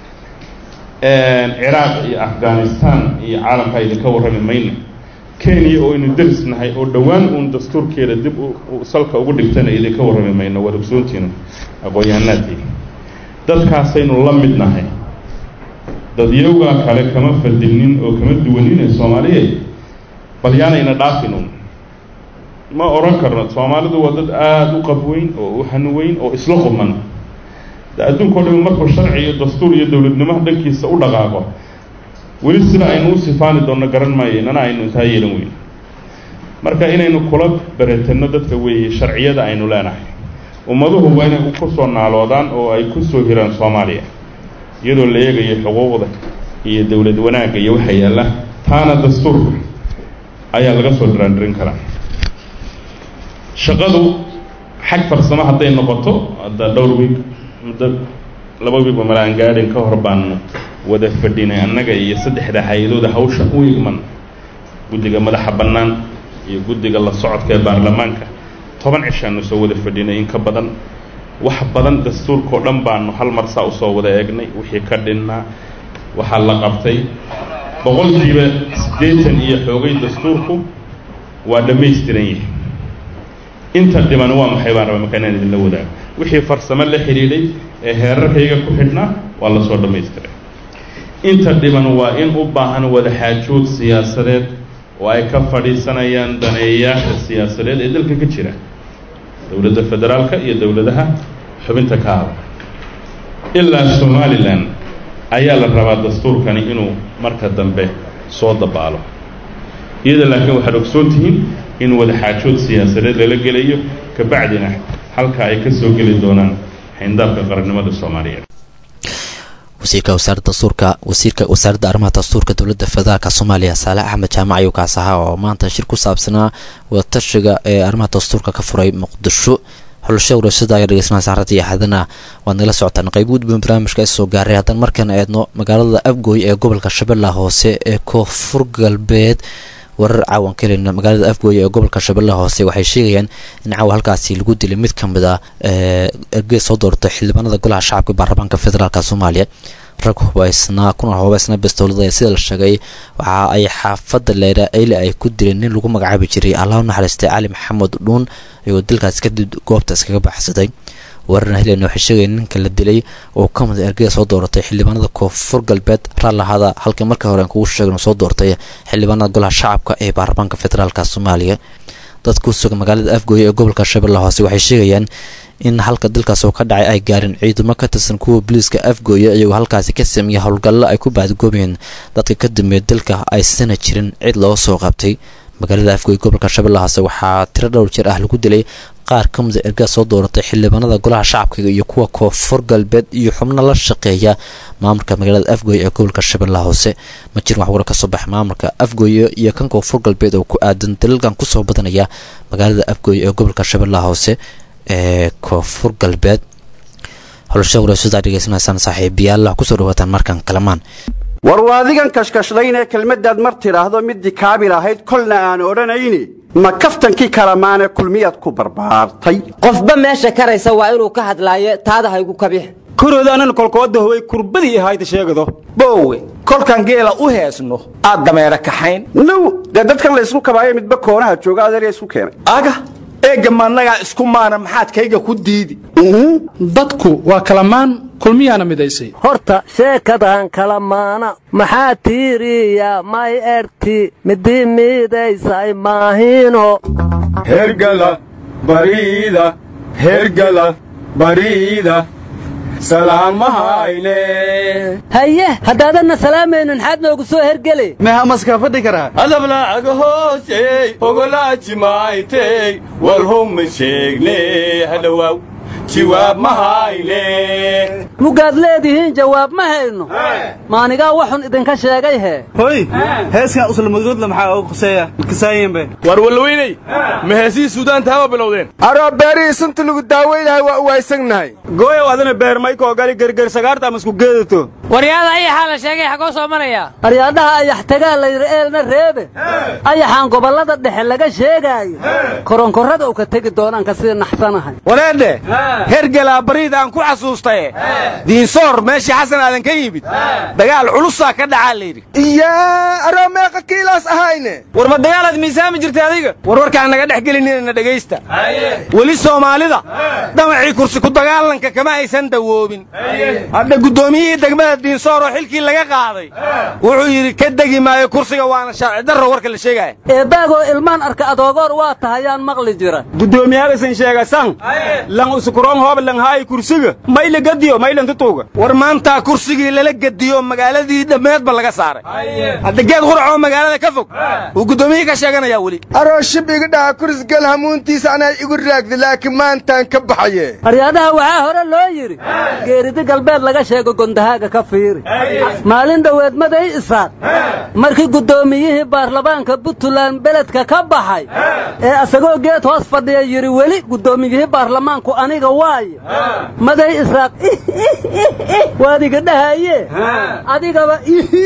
ciraaq iyo afghanistan iyo caalamka idinka warrami mayno kenya oo aynu deris nahay oo dhowaan uun dastuurkeeda dib salka ugu dhigtana idinka warrami mayno waad ogsoontiina aqoon-yahanaadii dadkaasaynu la mid nahay dadyowgaa kale kama fadilnin oo kama duwanin ee soomaaliyeed bal yaanayna dhaafinun ma odhan karno soomaalidu waa dad aada u qabweyn oo u hanuweyn oo isla quman adduunka o dhami markuu sharci iyo dastuur iyo dowladnimo dhankiisa u dhaqaaqo weli sida aynu u sifaani doonno garan maayo inana aynu intaa yeelan weyn marka inaynu kula beretanno dadka weeye sharciyada aynu leenahay ummaduhu waa inay ku soo naaloodaan oo ay ku soo hiraan soomaaliya iyadoo la eegayo xuquuqda iyo dowlad wanaagga iyo waxa yaalla taana dastuurka ayaa laga soo dhiraandhirin karaa shaqadu xag farsamo hadday noqoto hadda dhowr wiig muddo laba wiigba mala aan gaadhin ka hor baanu wada fadhinay annaga iyo saddexda hay-adooda hawsha u igman guddiga madaxa bannaan iyo guddiga la socodka ee baarlamaanka toban cishaanu soo wada fadhinay in ka badan wax badan dastuurkao dhan baanu hal mar saa usoo wada eegnay wixii ka dhinnaa waxaa la qabtay boqolkiiba siddeetan iyo xoogay dastuurku waa dhammaystiran yahay inta dhiman waa maxay baan raba markaa inaan idinla wadaago wixii farsamo la xidhiidhay ee heerarkayga ku xidhnaa waa la soo dhammaystiray inta dhiman waa in u baahan wada xaajood siyaasadeed oo ay ka fadhiisanayaan daneeyayaasha siyaasadeed ee dalka ka jira dowladda federaalka iyo dowladaha xubinta ka hada ilaa somalilan ayaa la rabaa dastuurkani inuu marka dambe soo dabaalo iyada laakiin waxaad ogsoon tihiin in wada xaajood siyaasadeed lala gelayo kabacdina halka ay ka soo geli doonaan xayndaabka qarannimada soomaaliyeed wasiirka wasaaradda dastuurka wasiirka wasaaradda arrimaha dastuurka dowladda federaalka soomaaliya saale axmed jaamac ayuu kaas ahaa oo maanta shir ku saabsanaa wadatashiga ee arrimaha dastuurka ka furay muqdisho xulasho warashada ayaa dhegeysanaysa harada iyo xadana waad nagala socotaan qayb gudban barnaamijka ee soo gaaray haddana markaan eedno magaalada afgooy ee gobolka shabeellaha hoose ee koonfur galbeed warar caawan ka heleyna magaalada afgooye ee gobolka shabeellaha hoose waxay sheegayaan in caawa halkaasi lagu dilay mid ka mid a ergey soo doortay xildhibaanada golaha shacabka baarlamaanka federaalk soomaaliya rag hubaysnaa kuna hubaysnaa bastowlada sida la sheegay waxa ay xaafadda leera eyle ay ku dileen nin lagu magacaabi jiray allah u naxariistay cali maxamed dhuun iyagoo dilkaas kadib goobta iskaga baxsaday wararna helen waxay sheegayeen ninka la dilay oo ka mid ergeda soo dooratay xildhibaanada koonfur galbeed raallahada halka markii hore aan kugu sheegno soo doortay xildhibaanada golaha shacabka ee baarlamaanka federaalk soomaaliya dad ku sugan magaalada afgooye ee gobolka shabeelle hoose waxay sheegayaan in halka dalkaas oo ka dhacay ay gaareen ciidamo ka tirsan kuwa booliiska afgooye iyagoo halkaasi ka sameeyay howlgallo ay ku baadgoobeen dadka ka dambeeya dalka aysana jirin cid loo soo qabtay magaalada afgooye gobolka shabeelle hoose waxaa tiro dhowr jeer ah lagu dilay qaar ka mida ergaa soo dooratay xildhibaanada golaha shacabka iyo kuwa koonfur galbeed iyo xubno la shaqeeya maamulka magaalada afgooye ee gobolka shabeellaha hoose ma jirin wax wara ka soo baxa maamulka afgooye iyo kan koonfur galbeed oo ku aadan dalalkan kusoo badanaya magaalada afgooye ee gobolka shabeellaha hoose ee koonfur galbeed holasha wareysadaa dhegeysanaysaan saaxiibayaal kusoo dhawaataan markan kalamaan war waadigan kashkashlaynee kelmaddaad mar tidhaahdo middii kaabil ahayd kolna aan odhanayni ma kaftankii kalamaane kulmiyaad ku barbaartay qofba meesha karaysa waa inuu ka hadlaayo taada haygu kabix koroodaanana kolkooda howay kurbadii ahayda sheegado boowe kolkan geela u heesno aad dameera kaxayn now dee dadkan la ysku kabaayo midba koonaha jooga adeerya isku keenay aga eegga maannagaa isku maana maxaad kayga ku diidi dadku waa kalamaan kulmiyaana midaysay horta sheekadan kala maana maxaa tiiriya may erti midi miidaysay maahino hergala bariida hergala bariida salaamahayne haye haddaadanna salaamaynin xaad noogu soo hergeli mehamaska fadhi karaa adablaaga hoosey ogolaajimaaytey walhuma sheegne hadhowaaw jawaab ma hayne mugaad leedihiin jawaab ma hayno maanigaa waxun idinka sheegay hee hoy heeskan uslamadgoodla maxaa ugu quseeya kasaayinbe war walweyney ma heesihii suudaan taaba bilowdeen aroo beerihii sunta lagu daaweynahay waa u waaysannahay gooyow adina beermaykoo gali gerger sagaarta ama isku geedato waryaada ayaxaa la sheegay xagoo soo maraya aryaadhaha ayax tagaa layidhi eelna reebe ayaxaan gobollada dhexe laga sheegaayo koronkorrada u ka tegi doonaan ka sii naxsanahay wareedhe hergelaa bariid aan ku xasuustaye diinsoor meeshii xasan aadan ka yimid dagaal culusaa ka dhacaa layidhi iyaa aroo meeqa kiilaas ahayne war ma dagaalaad miisaami jirtay adiga war warkaan naga dhex gelinina dhegaysta weli soomaalida damacii kursi ku dagaalanka kama aysan dawoobin hadda guddoomiyihii degmada diinsoor oo xilkii laga qaaday wuxuu yidhi ka degi maayo kursiga waana sharci darro warka la sheegaya eebbaagoo ilmaan arka adoogoor waa tahayaan maqli jira guddoomiyaagasan sheegasan lan usukuroon hoob lan haayi kursiga mayla gadiyo maylan tutuuga war maantaa kursigii lala gediyo magaaladii dhammeedba laga saaray hadda geed quracoo magaalada ka fog uu guddoomiyihii ka sheeganayaa weli aroo shib iga dhaha kurisgal hamuuntiisa anaa igu raagda laakiin maantaan ka baxaye aryaadaha waxaa hore loo yidhi geeridi galbeed laga sheego gondahaaga ka fiiri maalin dhoweed maday isaaq markii guddoomiyihii baarlamaanka puntland beledka ka baxay ee asagoo geed hoos fadhiya yidhi weli guddoomiyihii baarlamaanku aniga waayo maday isaaq waad iga dhahaye adigaba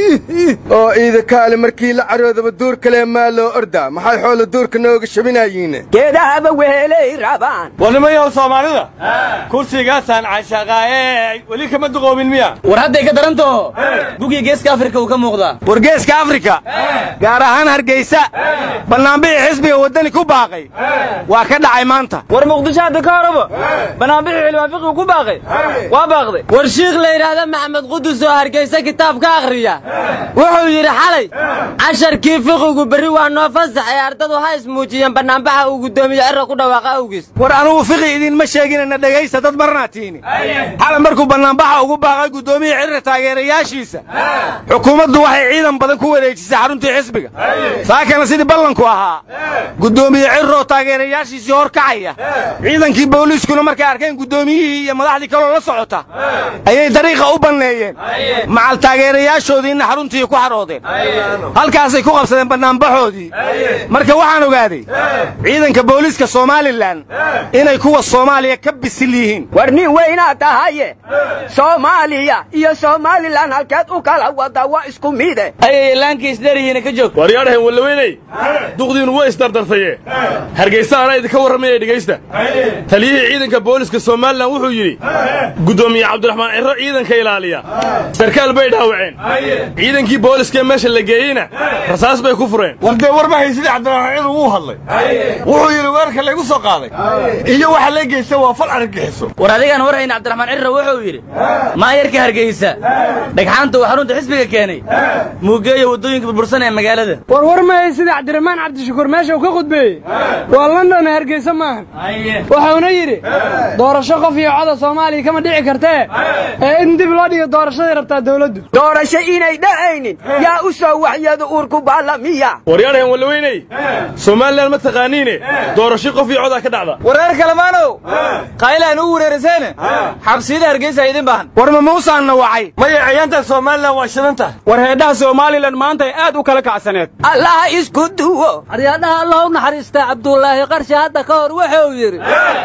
oo iidakaale markii la caroodaba duur kale maa loo ordaa maxay xoola duurka nooga shabinayiine geedahaba wehelay rabaan warnimayaw soomaalida kursigaasaan cashaqaaye weli kama duqoomin miya war hadday ka darantaho gugii geeska afrika uu ka muuqdaa war geeska afrika gaar ahaan hargeysa bannaanbixii xisbiga waddani ku baaqay waa ka dhacay maanta war muqdisho hadda ka horaba banaanbixii xildhibaan fiqigu ku baaqay waa baaqday war shiikh la yidhaahda maxamed qudus oo hargeysa kitaab ka akhriya wuxuu yidhi xalay casharkii fiqigu berri waa noo fasax ee ardadu ha ismuujiyeen bannaanbaxa uu guddoomiye cirra ku dhawaaqa awgiis war anugu fiqi idinma sheeginana dhegaysta dad marnaa tiini xalay markuu bannaanbaxa ugu baaqay guddoomiye cirra taageerayaashiisa xukuumaddu waxay ciidan badan ku wareejisay xaruntii xisbiga saakana sidii ballanku ahaa guddoomiye cirroo taageerayaashiisii hor kacaya ciidankii booliiskuna markay arkeen guddoomiyihii iyo madaxdii kaloo la socota ayay dariiqa u banneeyeen macal taageerayaashoodiina xaruntii ku xaroodeen halkaasay ku qabsadeen bannaanbaxoodii marka waxaan ogaaday ciidanka booliiska somalilan inay kuwa soomaaliya ka bisil yihiin war nin weynaad tahaye soomaaliya iyo somalilan halkeed u kala wada waa isku mide ayay laankiis dheryihiina ka joog waryaadhahan wallaweyney duqdiinu way isdardartaye hargeysa anaa idinka warramaya dhegaysta taliyihii ciidanka booliska somalilan wuxuu yidhi guddoomiye cabdiraxmaan cirro ciidanka ilaaliya sarkaal bay dhaawaceen ciidankii booliskee meesha la geeyeyna rasaas bay ku fureen war dee war ma haysidii cabdiraxmaan cirro wuu hadlay wuxuu yidhi weerarka laygu soo qaaday iyo waxa la geysta waa fal argagixiso war adigaan war hayna cabdiraxmaan cirro wuxuu yidhi maayarka hargeysa dhagxaanta uu xarunta xisbiga keenay muugeeya waddooyinka burbursan ee magaalada war war ma haysidii cabdiraxmaan cabdishakuur meesha uu ka khudbeeyey waa london hargeysa maaha wuxuuna yidhi doorasho qof iyo coda soomaaliya kama dhici kartee ee in dib loo dhigo doorashaday rabtaa dawladdu doorasho inay dhacaynin yaa u soo waxyada uurku baalamiya waryaadhahan wallaweyney somalilan ma taqaaniine doorasho qof iyo codaa ka dhacda wareer kalemaanow qaylaan u wereeriseene xabsiyada hargeysa idin baahan war ma muusaanna wacay maya ciyaanta somalilan waa shidanta war heedhaha somalilan maanta ay aad u kala kacsaneed allaha isku duwo aryaadhaha allah u naxariistaa cabdullaahi qarshi hadda ka hor wuxuu yidhi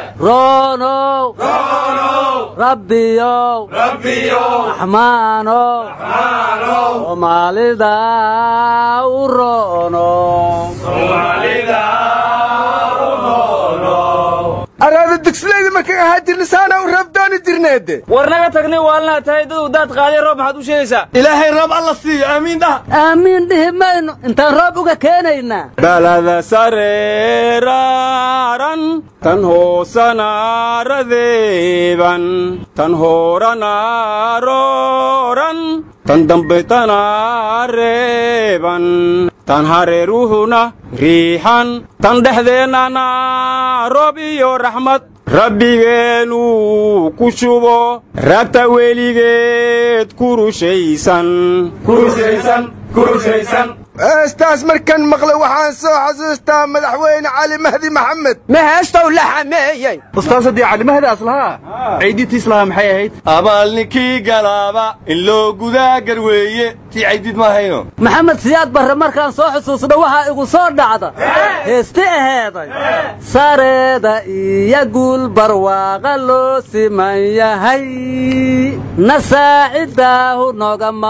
roonow rabbiyow raxmaanow soomaalida u araada dugsilayda markaan ahaa jirna saana u rabdooni jirna fiirineede war naga tagni waalnaa tahay dad daad qaaday roob maxaad u sheegaysaa ilaahay roob alla siiyo aamiin dhaha aamiin dhihi mayno intaan roob uga keenaynaa balada sareeraaran tan hoosanaaradeeban tan horanaaroran tan dambaytanaareeban tan hareeruhuna riixan tan dhexdeennana roob iyo raxmad rabbigeenu ku shubo rabta weligeed ku rushaysan heestaas markan maqlay waxaan soo xasuustaa madaxweyne cali mahdi maxamed ma heestow la xameeyey ustaas haddii calimahadaas lahaa caydiidtiis lahaa maxay ahayd abaal ninkii galaaba in loo gudaa garweeye tii caydiid ma ahayno maxamed siyaad barre markaan soo xusuusno waxaa igu soo dhacda heesti aheeday sareeda iyo guul barwaaqa loo siman yahay nasaacidaahu nogama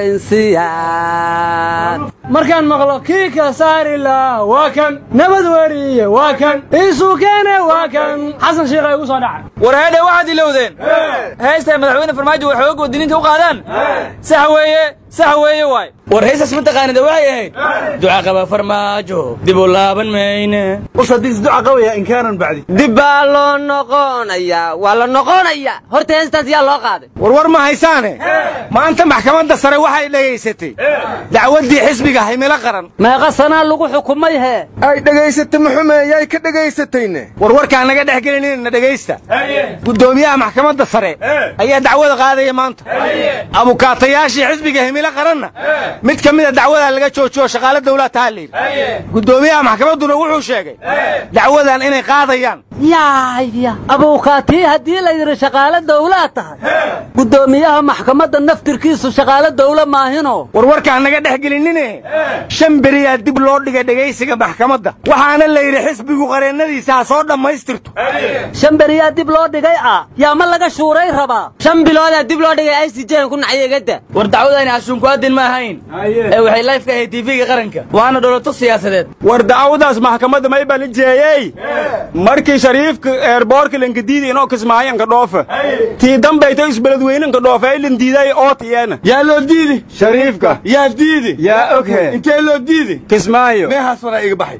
horraynsiyaa markaan maqlo kii ka saari laha waa kan nabad weriye waa kan iisuu keene waa kan xasan shiikha igu soo dhacay war heedhe waxaad ilowdeen heystay madaxweyne farmaajo way xooga wadiniinta u qaadaan sax weeye sax weeye waay war heystas ma taqaanida waxay ahayd duca qaba farmaajo dib u laaban mayne usadiis duca qabaya inkaanan bacdi dib baa loo noqonayaa waa la noqonayaa horta heestaas yaa loo qaaday warwar ma haysaane maanta maxkamadda sare waxay dhegaysatay dacwaddii xisbiga himilo qaran meeqa sanaa lagu xukumay hee ay dhegaysatay muxumeeyay ka dhegaysatayne warwarkaan naga dhex gelinina dhegaysta guddoomiyaha maxkamadda sare ayaa dacwada qaadaya maanta abukaatayaashii xisbiga himilo qaranna mid ka mida dacwadaa laga joojiyo shaqaale dawlad taha layidhi guddoomiyaha maxkamadduna wuxuu sheegay dacwadan inay qaadayaan yaaya abuukaatii haddii la yidhi shaqaale dawlaa tahay guddoomiyaha maxkamadda naftirkiisu shaqaale dawla maahino warwarkaan naga dhex gelinine shan beriyaa dib loo dhigay dhegaysiga maxkamadda waxaana la yidhi xisbigu qareennadiisa ha soo dhammaystirto shan beriyaa dib loo dhigay ah yaa ma laga shuuray rabaa shan biloodaa dib loo dhigay i c j ku nacyo igada war dacwadani ashuunkuadin ma ahayn ee waxay layfka ahayd tiifiga qaranka waana dholoto siyaasadeed war dacwadaas maxkamadda may balijeeyey markii shariifka eerboorka lankadiidi inoo kismaayanka dhoofa tii dambayta isbeledweynanka dhoofa ay landiiday ootiyana yaa loo diidi shariifka yaa diidi yaa oghe intee loo diidi kismaayo meehaas waraa iga baxay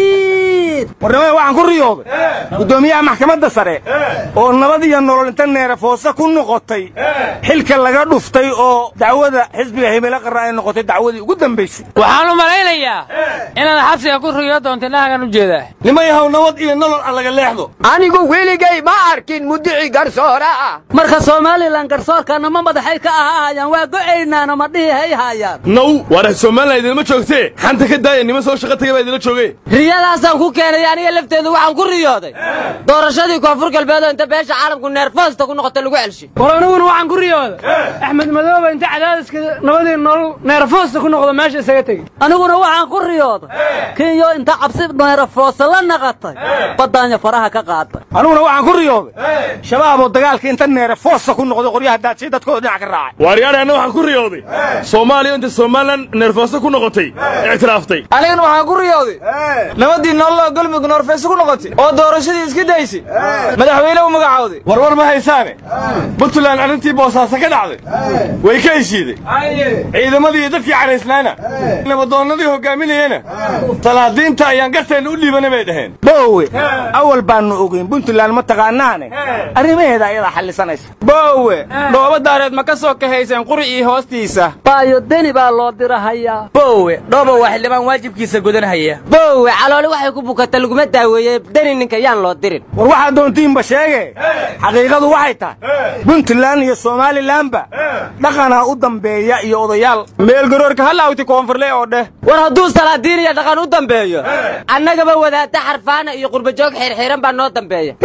fariid warnimada waxaan ku riyooday guddoomiyaha maxkamadda sare oo nabad iyo nolol inta neerafoose ku noqotay xilka laga dhuftay oo dacwada xisbiga himilo qaran ay noqotay dacwadii ugu dambaysay waxaan u malaynayaa inaad xabsiga ku riyo doonta indhahagan u jeedaa nima yahow nabad iyo nolol aan laga leexdo anigu weligay ma arkin mudici garsoore ah marka somalilan garsoorkana ma madaxay ka ahaayaan waa go'aynaana ma dhihi hay haayaan naw waara somalilan idinma joogtee xanta ka daaya nima soo shaqa tagay baa idinla jooge riyadaasaan ku keenay aniga lafteedu waxaan ku riyooday doorashadii koonfur galbeed oo inta beesha caalamku neerfoosta ku noqota lagu celshay war aniguna waxaan ku riyooday axmed madooba inta cadaadiska nabadii nolol neerfoosta ku noqdo meesha isaga tegey aniguna waxaan ku riyooday kinyo inta cabsi neerafoosa la naqatay baddaanya faraha ka qaaday aniguna waxaan ku riyooday shabaab oo dagaalka inta neerafoosa ku noqday qoryaha daadshay dadkooda dhinac ka raacay waaryaadhe anna waxaan ku riyooday soomaaliya inta somalilan neerfoosa ku noqotay ictiraaftay anigana waxaan ku riyooday nabadii nololoo galmudug noorfeese ku noqotay oo doorashadii iska daysay madaxweyne u magacawday warwar ma haysaane puntland arrintii boosaaso ka dhacday way ka heshiiday ciidamadii iyo dadkii cadhaysnaana nabadoonnadii hogaaminayana salaadiinta ayaan garteenna u dhiibana bay dhaheen boowe awal baannu ogeyn puntland ma taqaanaane arrimaheeda ayadaa xallisanaysa boowe dhooba daareed ma ka soo kahayseen quri iyo hoostiisa baayo deni baa loo dirahayaa boowe dhooba waa xildhibaan waajibkiisa gudanhaya boowe calooli waxay ku bukata laguma daaweeye deni ninka yaan loo dirin war waxaa doontiinba sheege xaqiiqadu waxay tahay puntland iyo somalilanba dhaqanaa u dambeeya iyo odayaal meelgaroorka halaawti koonfurle oo dheh war hadduu salaadiin iyo dhaqan u dambeeyo annagaba wadaadda xarfaana iyo qurbajoog xirxiran baa noo dambeeya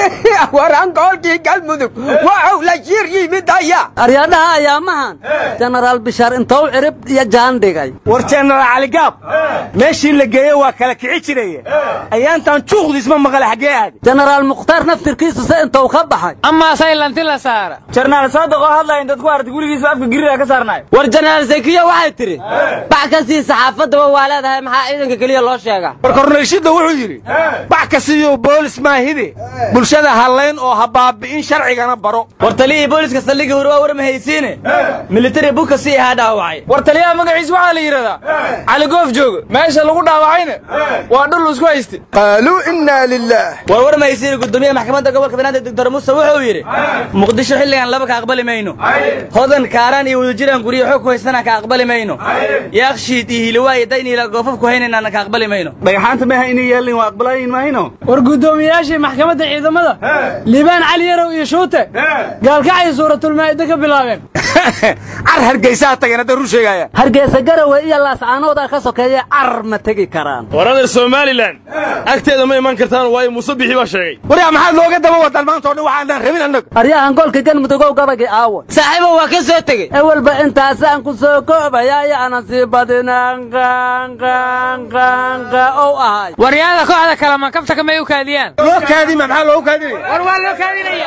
warankoolkii galmudug waxuu la shir yimid aya aryadhaha ayaamahan jenaraal bishaar intou cirib iyo jaan dhigay war jenaraal caligaab meeshii la geeye waa kala kici jiraye ayaantan juuqdiisma maqale xaggee aadi jenaraal mukhtaar naftirkiisu se intou ka baxay amaa saylanti la saara jarnaal saadiq oo hadlaya dad ku artay gurigiisa afka giriga ka saarnayo war jenaraal zakiya waxay tidhi bax ka sii saxaafaddaba waa leedahay maxaa ciidanka keliya loo sheegaa war korneelshidda wuxuu yidhi bax ka siiyo boolis ismaahide bulshada hallayn oo ha baabi'in sharcigana baro war taliyihii booliska saldhigii hore waa war ma haysiine militari buka si ahaa dhaawacay war taliyaha magaciisa waxaa la yidhahdaa cali goof joogo meesha lagu dhaawacayna waa dhul isku hayste qaaluu innaa lilaah war war ma haysiine gudoomiyaha maxkamadda gobolka banaadir doctor muuse wuxuu yidhi muqdisho xilligan laba ka aqbali mayno hodan kaaraan iyo wadajiraan guryo xoog ku haysanaan ka aqbali mayno yaakshiid iyo hiliwaa iyo dayniila goofaf ku haynaynaan ka aqbali mayno dhagaxaanta meha inay yeelin waa aqbalayin mahayno war guddoomiyayaashii maxkamadda ciidamada liibaan cali yarow iyo shuute gaalkacay suuratulmaa'ida ka bilaabeen car hargeysaha tageen hadda run sheegaya hargeysa garawe iyo laascaanoodaa ka sokeeya car ma tegi karaan warada somalilan agteeda ma iman kartaan waayo muuse bixi baa sheegay waryaa maxaad looga daba wadaan maanta oo dhan waxaanaan rabin annaga aryahan golka galmudugow gabagii aawo saaxiibo waa ka soo tegey ewelba intaasaan ku soo koobaya iyo aanan sii badinaan qanqanqanqa ow ahay waryaada kooxda kale makabta kamay u kaadiyaan loo kaadima maxaa loogu kaadinaya war waa loo kaadinaya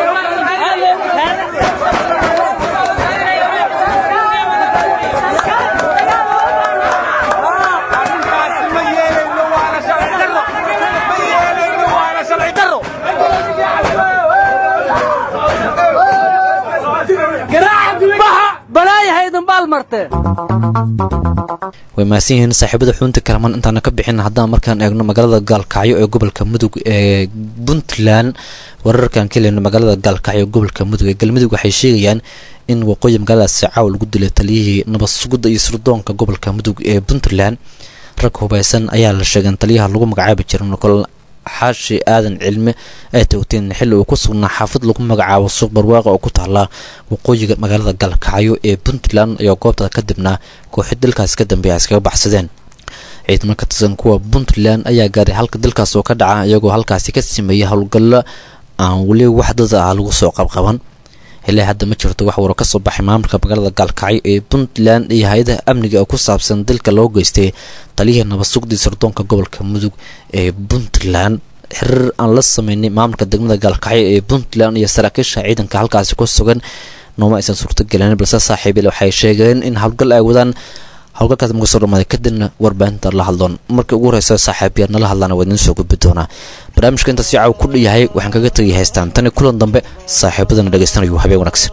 balaayahaydin baal martee way mahadsan yihiin saaxiibada xubinta kalamaan intaana ka bixin haddaan markaan eegno magaalada gaalkacyo ee gobolka mudug ee puntland wararkan ka lehno magaalada gaalkacyo ee gobolka mudug ee galmudug waxay sheegayaan in waqooyi magaaladaasi caawa lagu dilay taliyihii nabad sugidda iyo sirdoonka gobolka mudug ee puntland rag hubaysan ayaa la sheegeen taliyaha lagu magacaabi jiray nokol xaashi aadan cilme ay towteen xilli uu ku sugnaa xaafad lagu magacaabo suuq barwaaqa oo ku taala waqooyiga magaalada galkacyo ee puntland ayaa goobta kadibna kooxi dalkaas ka dambeeya iskaga baxsadeen ciidamo ka tirsan kuwa puntland ayaa gaaray halka dalkaas oo ka dhaca iyagoo halkaasi ka sameeyay howlgallo aan weli wax dad ah lagu soo qabqaban ilaa hadda ma jirto wax waro ka soo baxay maamulka magaalada gaalkacyo ee puntland iyo hay-adaha amniga oo ku saabsan dilka loo geystay taliyihii nabad sugdii sirdoonka gobolka mudug ee puntland xiriir aan la sameynay maamulka degmada gaalkacyo ee puntland iyo saraakiisha ciidanka halkaasi ku sugan nooma aysan suurtagelin balse saaxiibil waxay sheegeen in howlgal ay wadaan howlgalkaas marka soo dhamaaday kadibna warbaahinta la hadloon markii ugu horeysa saaxiibyar nala hadlaana waa idiin soo gudbi doonaa barnaamijka intaas si caaw ku dhayahay waxaan kaga tegay haystaan tani kulan dambe saaxiibadana dhegaystanayo habeen wanaagsan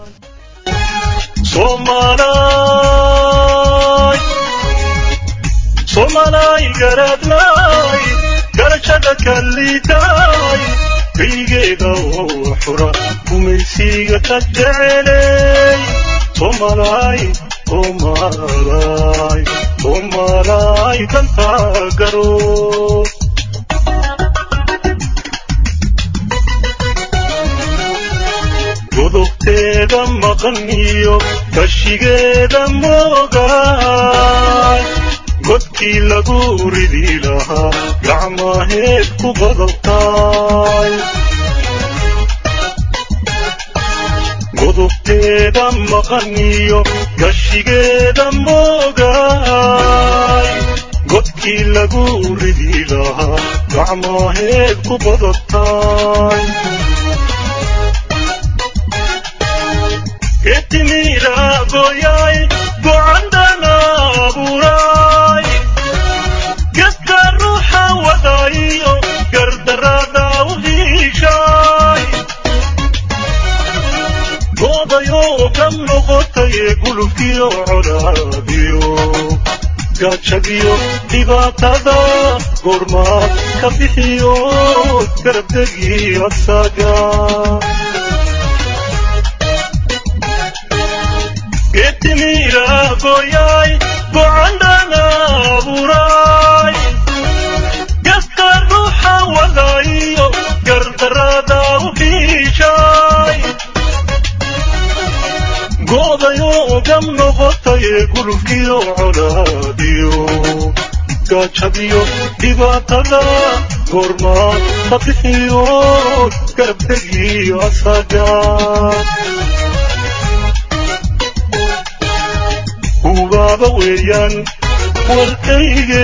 somalay garadlay garashada kalliitay kaygeeda oo xura gumaysiga ka jecelay somalay somalay somalay dantaa garo godobteeda maqan iyo kashigeeda moogaay godkii lagu ridi lahaa gacmaheed ku qodobtaay godobteeda maqan iyo gashigeeda moogaay godkii lagu ridi lahaa gacmaheed ku qodobtaay ketimira goyay gocandana abuuray geska ruuxa wadayo gardarada u hiishay goodayoo ka noqotay gulubkiyo colaadiyo gaajadiyo dhibaatada goormaad ka bixiyo garabdegi asaga getimira goyay gocandana abuuray geska ruuxa wadayo gardarada u hiishay goodayoo gam noqotay gulubkiyo colaadiyo gaajadiyo dhibaatada goormaad ka bixiyo garabdegiyo asaga hubaaba weeyaan warkayge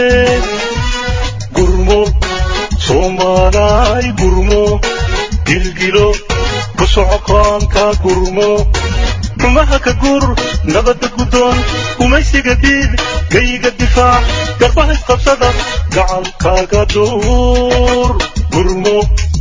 gurmo soomaalay gurmo gilgilo ku socoqaanka gurmo xumaha ka gur nabadda guddoon umaysiga diid gayga difaac garbaha isqabsada gacankaaga duur gurmo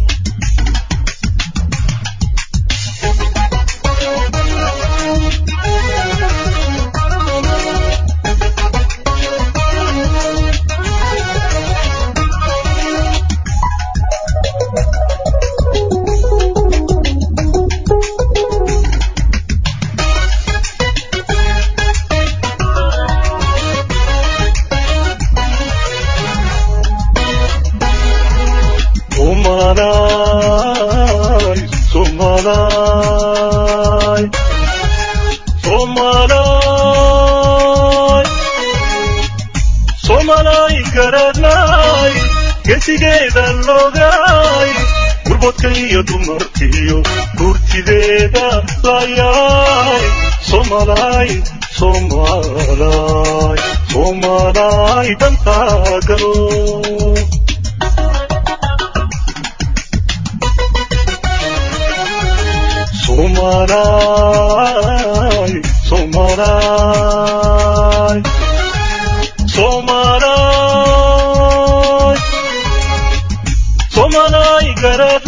Somalay, Somalay, Somalay, Somalay garanay, gesigeeda logay, gurbodka iyo dumarkiyo gurtideeda layay, Somalay, Somalay, Somalay dantaa galo. Somalay, Somalay, Somalay, Somalay garat